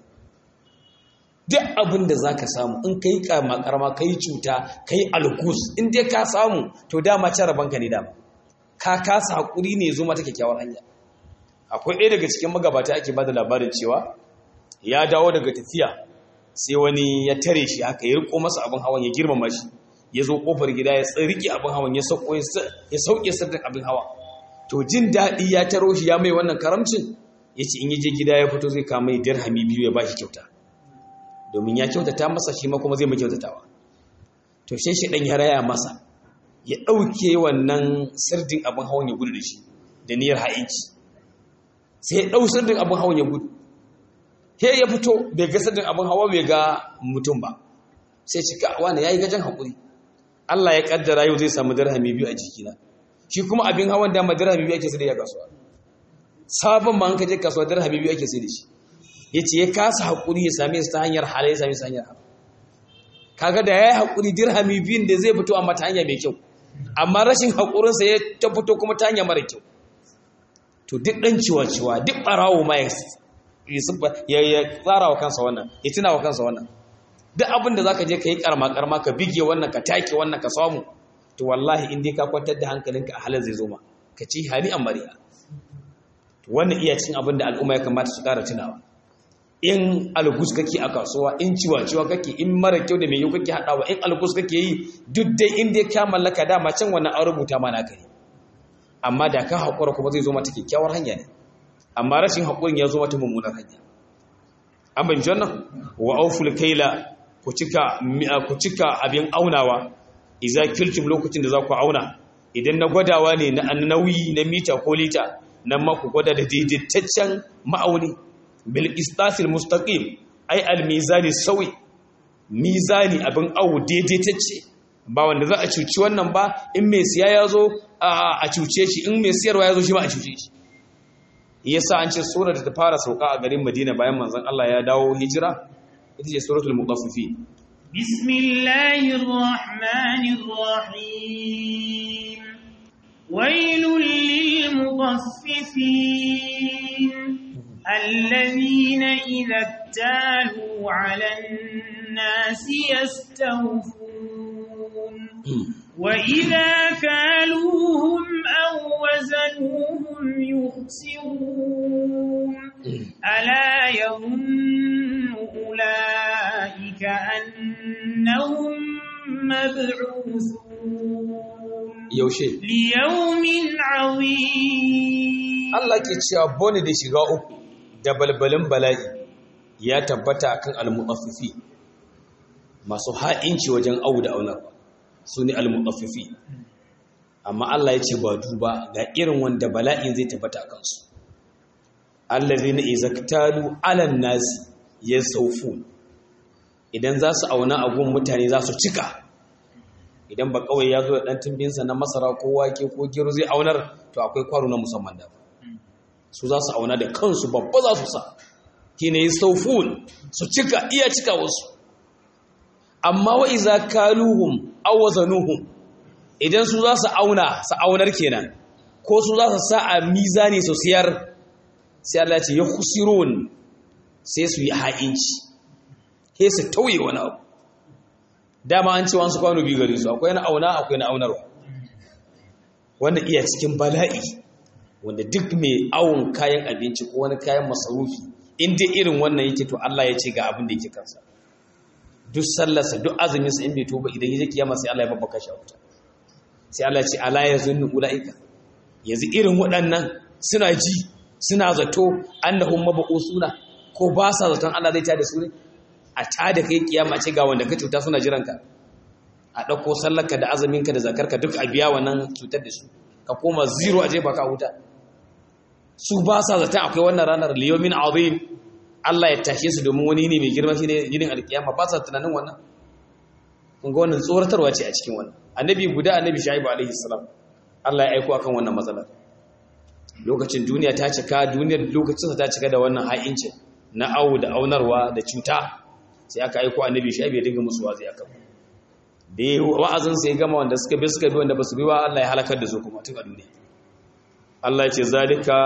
duk abin da za ka samu in ka yi karama ka yi cuta ka yi alkus in dai ka samu to dama can rabanka ne dama ka kasa haƙuri ne zo mata kyakkyawar hanya akwai ɗaya daga cikin magabata ake ba da labarin cewa ya dawo daga tafiya sai wani ya tare shi haka ya riko masa abin hawan ya girmama shi ya zo kofar gida ya tsirki abin hawan ya sauke sirrin abin hawa to jin daɗi ya taro shi ya mai wannan karamcin ya ce in yi je gida ya fito zai kama yi dirhami biyu ya ba shi kyauta domin ya kyautata masa shi ma kuma zai mai kyautatawa to sai shi ɗan ya raya masa ya ɗauke wannan sirdin abin hawan ya gudu da shi da niyyar ha'inci sai ya ɗau sirdin abin hawan ya gudu he ya fito bai ga sirdin abin hawa bai ga mutum ba sai cika wani ya yi gajen haƙuri Allah ya kaddara yau zai samu dirhami biyu a jikina shi kuma abin hawan dama dirhami biyu ake sai da ya kasuwa sabon ma an kaje kasuwa dirhami biyu ake sai da shi yace ya kasa hakuri ya same su ta hanyar halal ya same su ta hanyar haram kaga da yayi hakuri dirhami biyun da zai fito amma ta hanya mai kyau amma rashin hakurin sa ya ta fito kuma ta hanya mara kyau to duk dan ciwa ciwa duk barawo ma ya ya tsara wa kansa wannan ya tuna wa kansa wannan duk abin da zaka je ka yi karma karma ka bige wannan ka take wannan ka samu to wallahi in dai ka kwantar da hankalinka a halin zai zo ma ka ci hali an mariya to wannan iya cin abin da al'umma ya kamata su kara tunawa in algus kake a kasuwa in ciwa ciwa kake in mara kyau da mai yau kake haɗawa in algus kake yi duk dai in dai ka mallaka dama can wannan an rubuta ma naka ne amma da ka haƙura kuma zai zo mata kyakkyawar hanya ne amma rashin haƙurin ya zo mata mummunar hanya an bin wannan wa auful kaila ku cika abin aunawa iza kiltum lokacin da za ku auna idan na gwadawa ne na nauyi na mita ko lita nan ma ku gwada da daidaitaccen ma'auni bil istasil mustaqim ai al mizani sawi mizani abin awu daidaitacce ba wanda za a cuci wannan ba in mai siya ya zo a cuce shi in mai siyarwa ya zo shi ba a cuce shi yasa an ce sura da ta fara sauka a garin Madina bayan manzon Allah ya dawo hijira ita ce suratul mutaffifin bismillahir rahmanir rahim wailul lil mutaffifin alladhina idha talu 'alan nasi yastawfun wa idha kaluhum aw wazanuhum yukhsirun ala yadhunnu أولئك أنهم مبعوثون yaushe ليوم عظيم Allah ke cewa bone da shiga uku da balbalin bala'i ya tabbata akan almu'affifi masu ha'inci wajen au da aunar su ne almu'affifi amma Allah ya ce ba duba ga irin wanda bala'in zai tabbata a kansu allazina izaktalu alan nasi yasawfun idan za su auna agun mutane za su cika idan ba kawai ya zo da ɗan tumbinsa na masara ko wake ko gero zai aunar to akwai kwaro na musamman da su za su auna da kansu babba za su sa kine yi saufun su cika iya cika wasu amma wa iza kaluhum aw wazanuhum idan su za su auna su aunar kenan ko su za su sa a mizani su siyar sai Allah ce ya khusirun sai su yi ha'inci sai su tauye wani abu dama an ce wasu kwano biyu gare su akwai na auna akwai na aunarwa wanda iya cikin bala'i wanda duk mai awon kayan abinci ko wani kayan masarufi in dai irin wannan yake to Allah ya ce ga abin da yake kansa duk sallarsa duk azuminsa in bai tuba idan yake kiyama sai Allah ya babbaka shi a wuta sai Allah ya ce ala yazunnu ulaika yanzu irin waɗannan suna ji suna zato annahum mabusuna ko ba sa zaton Allah zai tada su ne a tada kai kiyama ce ga wanda ka cuta suna jiranka a ɗauko sallarka da azuminka da zakarka duk a biya wannan cutar da su ka koma zero a jefa ka wuta su ba sa zaton akwai wannan ranar liyomin azim Allah ya tashe su domin wani ne mai girma shi ne yinin alkiyama ba sa tunanin wannan kun ga wannan tsoratarwa ce a cikin wannan annabi guda annabi shaibu alaihi salam Allah ya aiko akan wannan matsalar lokacin duniya ta cika duniyar lokacin ta cika da wannan ha'incin na awu da aunarwa da cuta sai aka aiko annabi shaibu ya dinga musu wazi akan da ya wa'azin sai gama wanda suka bi suka bi wanda ba su bi wa Allah ya halakar da su kuma tun a duniya Allah ya ce zalika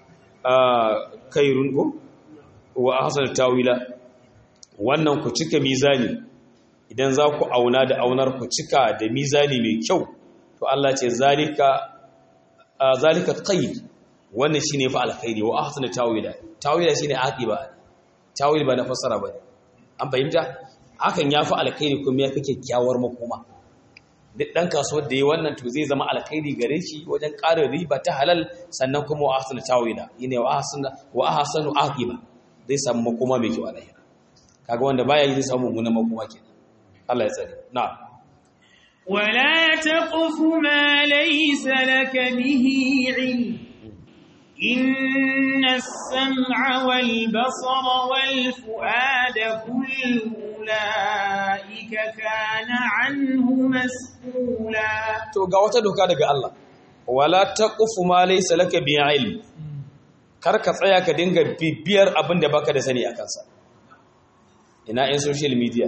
kairun ko wa ahsan tawila wannan ku cika mizani idan za ku auna da aunar ku cika da mizani mai kyau to Allah ce zalika zalika qaid wannan shine fa alkhairi wa ahsan tawila tawila shine aqiba tawil ba na fassara ba an fahimta hakan ya fi alkhairi kuma ya fi kyakkyawar makoma duk ɗan kasuwar da ya wannan to zai zama alkhairi gare shi wajen ƙarin riba ta halal sannan kuma wa ahsanu tawila yine wa ahsanu wa ahsanu aqiba zai samu makoma mai kyau a lahira kaga wanda baya yi zai samu mummunan makoma kenan Allah ya tsare na'am ولا تقف ما ليس لك به علم إن السمع والبصر والفؤاد كل أولئك كان عنه مسؤولا to ga wata doka daga Allah wala taqufu ma laysa laka bi ilm kar ka tsaya ka dinga bibiyar abin da baka da sani akan sa ina in social media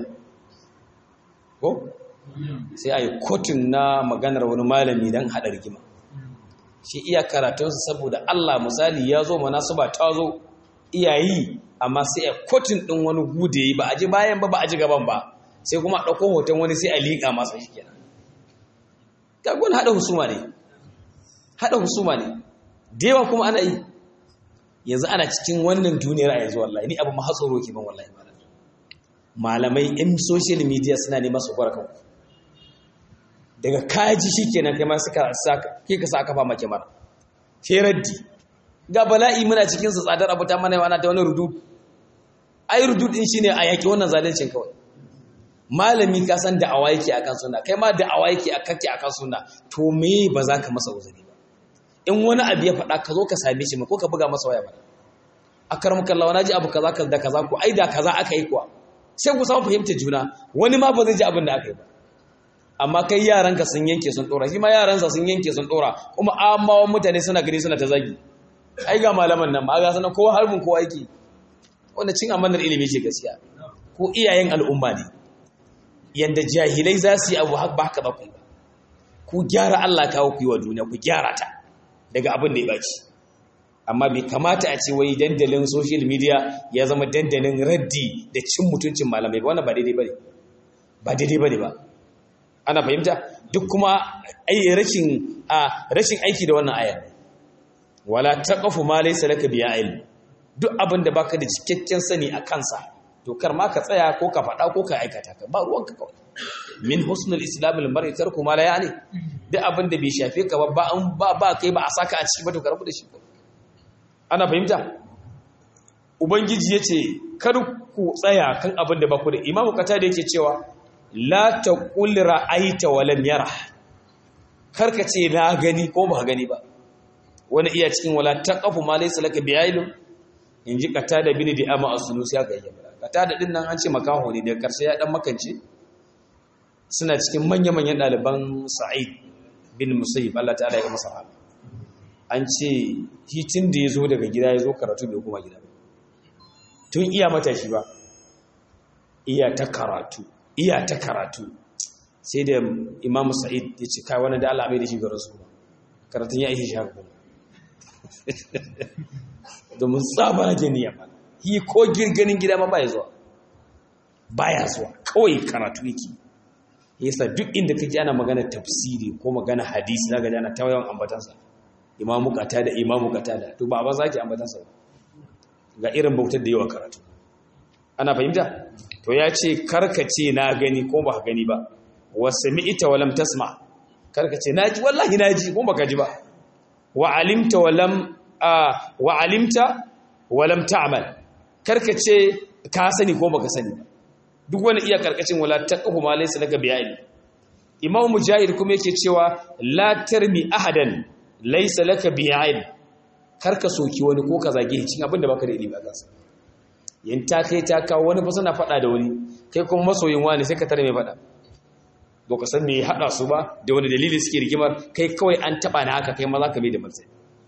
ko sai ayi kotun na maganar wani malami dan hada rigima shi iya karatunsa saboda Allah misali ya zo manasuba ta zo iyayi amma sai a kotun ɗin wani gude yi ba a ji bayan ba ba a ji gaban ba sai kuma a ɗauko hoton wani sai a liƙa masa shi kenan gagon haɗa husuma ne haɗa husuma ne da yawa kuma ana yi yanzu ana cikin wannan duniyar a yanzu wallahi ni abu ma hatsoro ke ban wallahi malamai yan social media suna neman su gwara kanku daga kaji shi kenan kai ma suka saka ke ka sa aka fama kyamara sai raddi ga bala'i muna cikin su tsadar abu ta mana ana ta wani rudud ai rudud din shine a yaki wannan zalincin kawai malami ka san da'awa yake akan sunna kai ma da'awa yake akake akan sunna to me ba za ka masa uzuri ba in wani abu ya faɗa ka zo ka same shi ko ka buga masa waya ba akaram kallawa naji abu kaza kaza kaza ko ai da kaza aka yi kuwa sai ku samu fahimtar juna wani ma ba zai ji abin da aka yi ba amma kai yaranka sun yanke sun dora shi ma yaransa sun yanke sun dora kuma amawan mutane suna gani suna ta zagi ai ga malaman nan ma ga sanan kowa harbin kowa yake wanda cin amanar ilimi ce gaskiya ko iyayen al'umma ne yanda jahilai za su yi abu ba haka ba ku ba ku gyara Allah kawo ku yi wa duniya ku gyara ta daga abin da ya baci amma bai kamata a ce wai dandalin social media ya zama dandalin raddi da cin mutuncin malamai ba wannan ba daidai bane ba daidai bane ba ana fahimta duk kuma ai rashin a rashin aiki da wannan ayar wala taqafu ma laysa laka bi ilm duk abin da baka da cikakken sani a kansa to kar ma ka tsaya ko ka faɗa ko ka aikata ka ba ruwanka kawai min husnul islamil mar'i tarku ma la yani duk abin da bai shafe ka ba ba an ba ba kai ba a saka a ciki ba to ka rabu da shi ana fahimta ubangiji yace kar ku tsaya kan abin da ba ku da imamu kata da yake cewa la taqul ra'aita wa lam yara kar ka ce na gani ko ba gani ba wani iya cikin wala taqafu ma laysa laka bi'ilm inji kata da bin di ama as-sulus ya ga yamma kata da din nan an ce makaho ne da karshe ya dan makance suna cikin manya-manyan ɗaliban sa'id bin musayyib Allah ta'ala ya masa rahama an ce hitin da ya zo daga gida ya zo karatu bai kuma gida tun iya matashi ba iya ta karatu iya ta karatu sai da imam sa'id ya ce kai wani da Allah mai da shi garin su karatun ya ihe shi haka kuma domin tsabara gani ya mana hi ko girganin gida ma baya zuwa baya zuwa kawai karatu yake yasa duk inda kake ana magana tafsiri ko magana hadisi zaka ji ana tawayan ambatansa imamu kata da imamu kata da to ba ba zaki ambatansa ga irin bautar da yawa karatu ana fahimta to ya ce karkace na gani ko ba gani ba wa sami'ta wa lam tasma karkace naji wallahi naji ko baka ji ba wa alimta wa lam wa alimta wa lam ta'mal karkace ka sani ko baka sani ba duk wani iya karkashin wala taqfu ma laysa laka bi'ilm imam mujahid kuma yake cewa la tarmi ahadan laysa laka bi'ilm karka soki wani ko ka zage shi abin da baka da ilimi a kansa yin ta kai ta kawo wani fa suna fada da wani kai kuma masoyin wani sai ka tare mai fada ba ka san me ya hada su ba da wani dalili suke rigimar kai kawai an taba na haka kai ma za ka mai da martani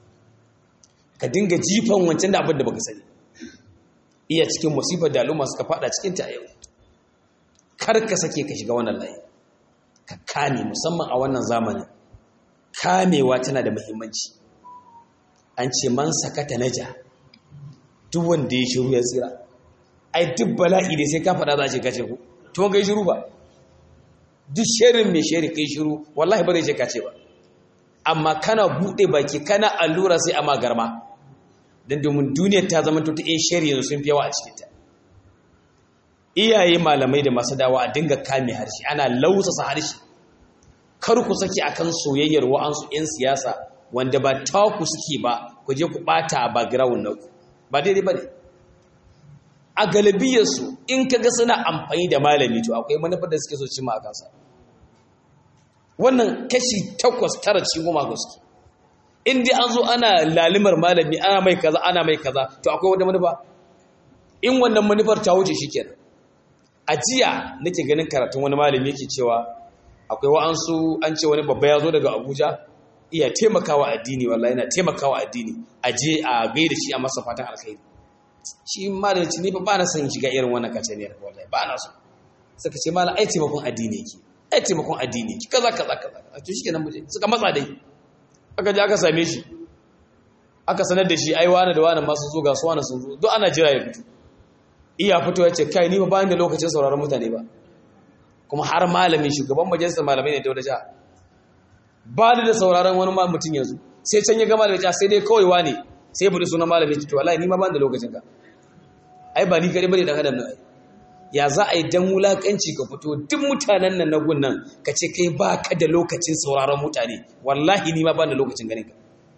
ka dinga jifan wancan da abin da baka sani iya cikin musifar da al'umma suka fada cikin ta yau kar ka sake ka shiga wannan layi ka kame musamman a wannan zamanin kamewa tana da muhimmanci an ce man sakata naja duk wanda ya shiru ya tsira ai duk bala'i da sai ka faɗa za a ce kace ku to ga shiru ba duk shirin mai shiri kai shiru wallahi ba zai ce kace ba amma kana buɗe baki kana allura sai amma garma dan domin duniyar ta zama ta in shari yanzu sun fi yawa a cikin ta iyaye malamai da masu dawa a dinga kame harshe ana lausasa harshe kar ku saki akan soyayyar wa'ansu 'yan siyasa wanda ba taku suke ba ku je ku bata a background na ku ba daidai ba ne a galibiyarsu in ka ga suna amfani da malami to akwai manufar da suke so cimma a kansa wannan kashi takwas tara ci goma gaske in dai an zo ana lalimar malami ana mai kaza ana mai kaza to akwai wata manufa in wannan manufar ta wuce shi kenan a jiya nake ganin karatun wani malami yake cewa akwai wa'ansu an ce wani babba ya zo daga abuja iya taimakawa addini wallahi yana taimakawa addini a je a gaida shi a masa fatan alkhairi shi malami ce ni ba na son shiga irin wannan kacaniyar wallahi ba na so suka ce malam ai taimakon addini yake ai taimakon addini yake kaza kaza kaza a to shikenan muje suka matsa dai aka je aka same shi aka sanar da shi ai wani da wani masu zo ga su wani sun zo duk ana jira ya fito iya fito ya ce kai ni ba bayan da lokacin sauraron mutane ba kuma har malamin shugaban majalisar malamai ne ta wata jiha ba da sauraron wani mutum yanzu sai can ya gama da ja sai dai kawai wane sai bari sunan malamin to wallahi ni ma ban da lokacin ka ai ba ni kare bane dan adam nan ya za a yi dan wulakanci ka fito duk mutanen nan na gun nan ka ce kai ba ka da lokacin sauraron mutane wallahi ni ma ban da lokacin ganin ka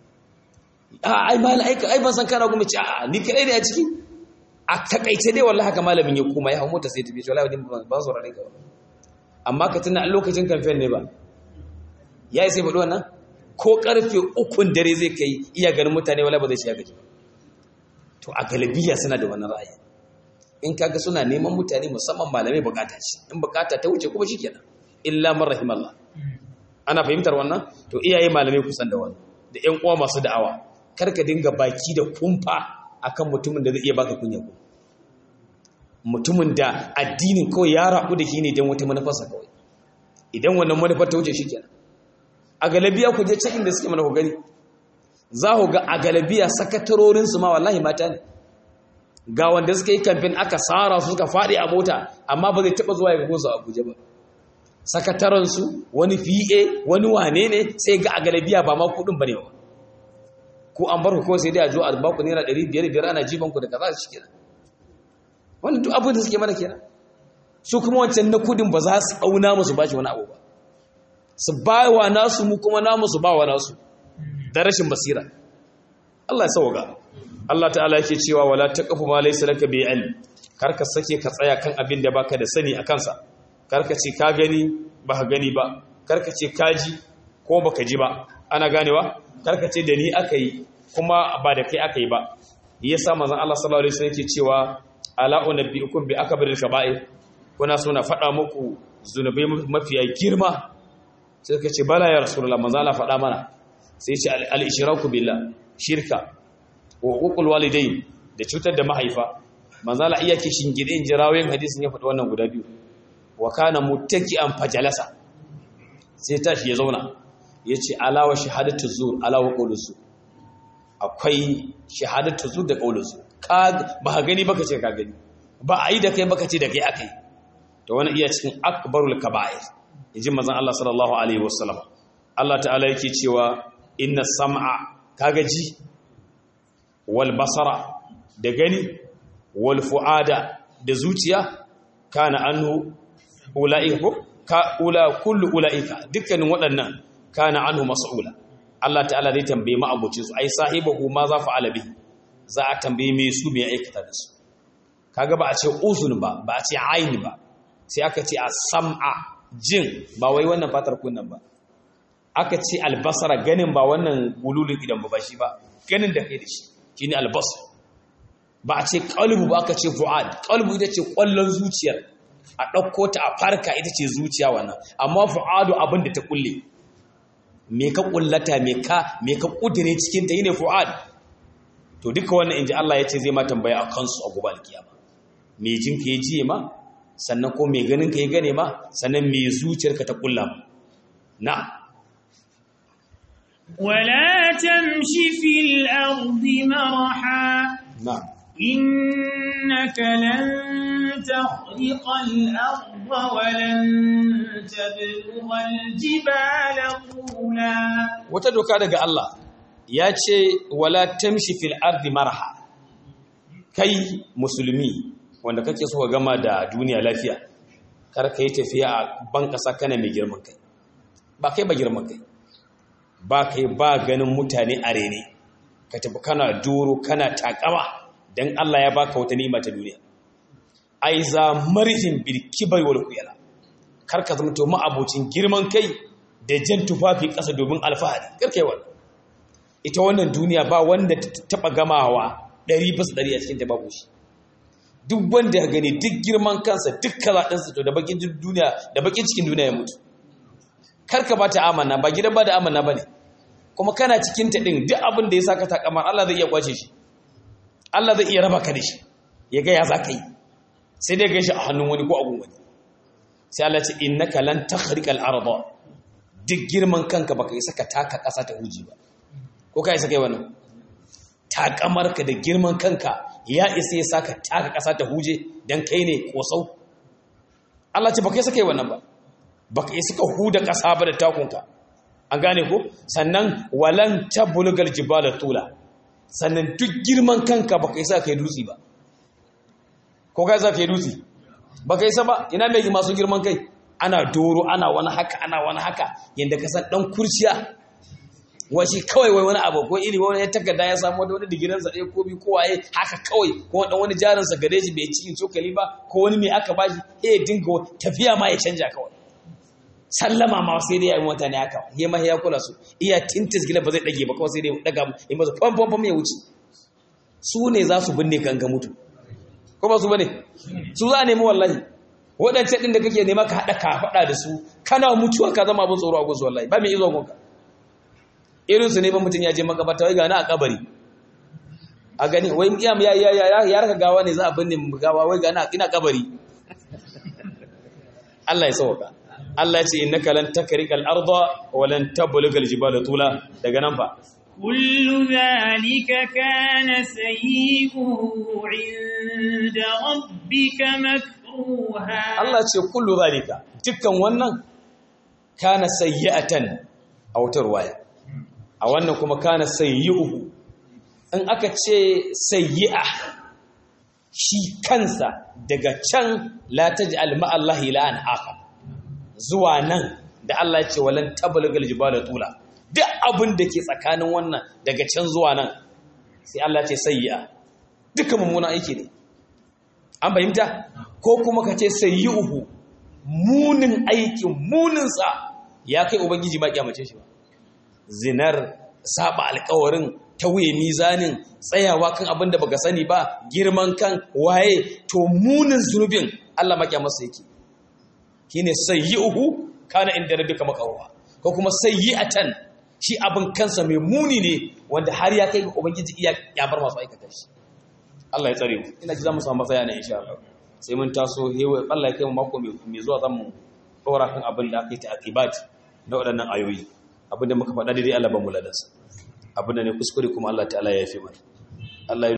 a ai malai ai ban san kana gumi ce a ni kai ne a ciki a takaice dai wallahi haka malamin ya kuma ya hawo mota sai tafi wallahi ban sauraron ka ba amma ka tuna a lokacin kamfen ne ba ya yi sai faɗi wannan ko ƙarfe ukun dare zai kai iya ganin mutane wala ba zai shiga gaji to a galibiya suna da wannan ra'ayi in kaga suna neman mutane musamman malamai bukata shi in bukata ta wuce kuma shikenan illa man rahimallah ana fahimtar wannan to iyaye malamai kusan da wannan da ƴan uwa masu da'awa kar ka dinga baki da kumfa akan mutumin da zai iya baka kunya ku mutumin da addinin kawai ya rabu da shi ne don wata manufarsa kawai idan wannan manufar ta wuce shi kenan a galabiya ku je can inda suke mana ku gani za ku ga a galabiya sakatarorinsu ma wallahi mata ne ga wanda suka yi kamfen aka tsara su suka faɗi a mota amma ba zai taɓa zuwa ya gunsu a abuja ba sakataransu wani va wani wane ne sai ga a galabiya ba ma kuɗin ba ne ba ko an bar ku kawai sai dai a zo a ba ku naira ɗari biyar biyar ana jiban ku da kaza shi kenan wannan duk abin da suke mana kenan su kuma wancan na kudin ba za su auna musu ba shi wani abu ba su ba wa nasu mu kuma namu su ba wa nasu da rashin basira Allah ya sauka Allah ta'ala yake cewa wala taqfu ma laysa laka bi ilm karka sake ka tsaya kan abin da baka da sani a kansa karka ce ka gani ba ka gani ba karka ce ka ji ko baka ji ba ana ganewa karka ce da ni aka yi kuma ba da kai aka yi ba yasa manzon Allah sallallahu alaihi wasallam yake cewa ala unabbiukum bi akbaril kaba'ir kuna so na faɗa muku zunubai mafiya girma sai ka ce bala ya rasulullah manzon Allah faɗa mana sai ce al-ishraku billah shirka wa uqul walidain da cutar da mahaifa manzon Allah iya ke shingide in jirawayin hadisin ya faɗi wannan guda biyu wa kana muttaki'an fajalasa sai tashi ya zauna yace ala wa shahadatu zur ala wa qawlu zur akwai shahadatu zur da qawlu zur ka ba ka gani baka ce ka gani ba a yi da kai baka ce da kai akai to wannan iya cikin akbarul kaba'ir inji manzon Allah sallallahu alaihi wasallam Allah ta'ala yake cewa inna sam'a kaga ji wal basara da gani wal fuada da zuciya kana anhu ulaika ko ka ula kullu ulaika dukkanin waɗannan kana anhu mas'ula Allah ta'ala zai tambaye mu abucin su ai sahibahu ma za fa'ala bihi za a tambaye me su me aikata da su kaga ba a ce uzun ba ba a ce aini ba sai aka ce a sam'a jin ba wai wannan fatar kunnan ba aka ce albasara ganin ba wannan gululun idan ba shi ba ganin da kai da shi shine albasar ba a ce qalbu ba aka ce fu'ad qalbu ita ce kwallon zuciyar a ɗauko ta a farka ita ce zuciya wannan amma fu'adu abin da ta kulle me ka kullata me ka me ka kudire cikin ta yine fu'ad to duka wannan inji Allah ya ce zai ma tambaya a kansu a gobe alkiyama me jin ka ya jiye ma sannan ko me ganin ka ya gane ma sannan me zuciyarka ta kulla ma na ولا تمش في الأرض مرحا na إنك لن تخرق الأرض ولن تبلغ الجبال طولا wata doka daga Allah ya ce wala tamshi fil ardi marha kai musulmi wanda kake so ka gama da duniya lafiya kar ka yi tafiya a ban kasa kana mai girman kai ba kai ba girman kai ba kai ba ganin mutane a rene ka tafi kana doro kana takama dan Allah ya baka wata ni'ima ta duniya ai za marhin bil kibar wal kuyala kar ka zama to ma'abocin girman kai da jan tufafi ƙasa domin alfahari kar kai wannan ita wannan duniya ba wanda ta taba gamawa ɗari bisa ɗari a cikin ta babu shi duk wanda ya gani duk girman kansa duk kazaɗinsa to da bakin duniya da bakin cikin duniya ya mutu kar ka ba ta amana ba gidan ba da amana ba ne kuma kana cikin ta ɗin duk abin da ya saka ta kamar Allah zai iya kwace shi Allah zai iya raba ka da shi ya ga ya za ka yi sai dai ga shi a hannun wani ko a gun wani sai Allah ce innaka lan takhriqa al-arda duk girman kanka baka isa ka taka ƙasa ta huji ba ko ka isa kai wannan takamarka da girman kanka ya isa ya saka taka ƙasa ta huje dan kai ne kosau Allah ce baka isa kai wannan ba baka isa ka huda ƙasa ba da takunka an gane ko sannan walan tabulgal jibala tula sannan duk girman kanka baka isa kai dutsi ba ko ka isa kai dutsi baka isa ba ina mai masu girman kai ana doro ana wani haka ana wani haka yadda ka san dan kurciya wace kawai wai wani abu ko iri wani ya takarda ya samu wani digirin sa ɗaya ko biyu ko waye haka kawai ko dan wani jarin sa gare shi bai cikin cokali ba ko wani mai aka bashi eh dinga tafiya ma ya canja kawai sallama ma sai dai ya yi mota ne haka he ma ya kula su iya tintis gila ba zai dage ba kawai sai dai daga in ba su fam fam ya wuce su ne za su binne kan ga mutu ko ba su bane su za a nemi wallahi waɗancan ɗin da kake nema ka haɗa ka faɗa da su kana mutuwa ka zama abin tsoro a gunsu wallahi ba mai izo gunka irinsu ne ba mutum ya je makabata wai gani a kabari a gani wai ya ya ya ya raka gawa ne za a binne gawa wai gani ina kabari Allah ya sauka Allah ya ce innaka lan takrikal arda wa lan tablugal jibala tula daga nan fa كل ذلك كان سيئه عند ربك مكروها Allah ce kullu zalika dukkan wannan kana sayyi'atan a wata ruwaya a wannan kuma kana sayyi'uhu in aka ce sayyi'a shi kansa daga can la taj'al ma'allahi ilahan akhar zuwa nan da Allah ya ce walan tablugal jibala tula duk abin da ke tsakanin wannan daga can zuwa nan sai Allah ce sayya duka mummuna aiki ne an fahimta ko kuma ka ce sayyuhu munin aikin muninsa ya kai ubangiji ma kyamace shi ba zinar saba alkawarin tauye mizanin tsayawa kan abin da baka sani ba girman kan waye to munin zunubin Allah maƙya masa yake shine sayyi'uhu kana inda rabbika maqawwa ko kuma sayyi'atan shi abin kansa mai muni ne wanda har ya kai ga ubangiji iya ya bar masu aikata shi Allah ya tsare mu ina ji za mu samu matsaya ne insha Allah sai mun taso hewa Allah ya kai mu mako mai zuwa zamu dora kan abin da aka yi ta akibat da waɗannan ayoyi abin da muka faɗa daidai Allah ba mu ladansa abin da ne kuskure kuma Allah ta'ala ya yafe mana Allah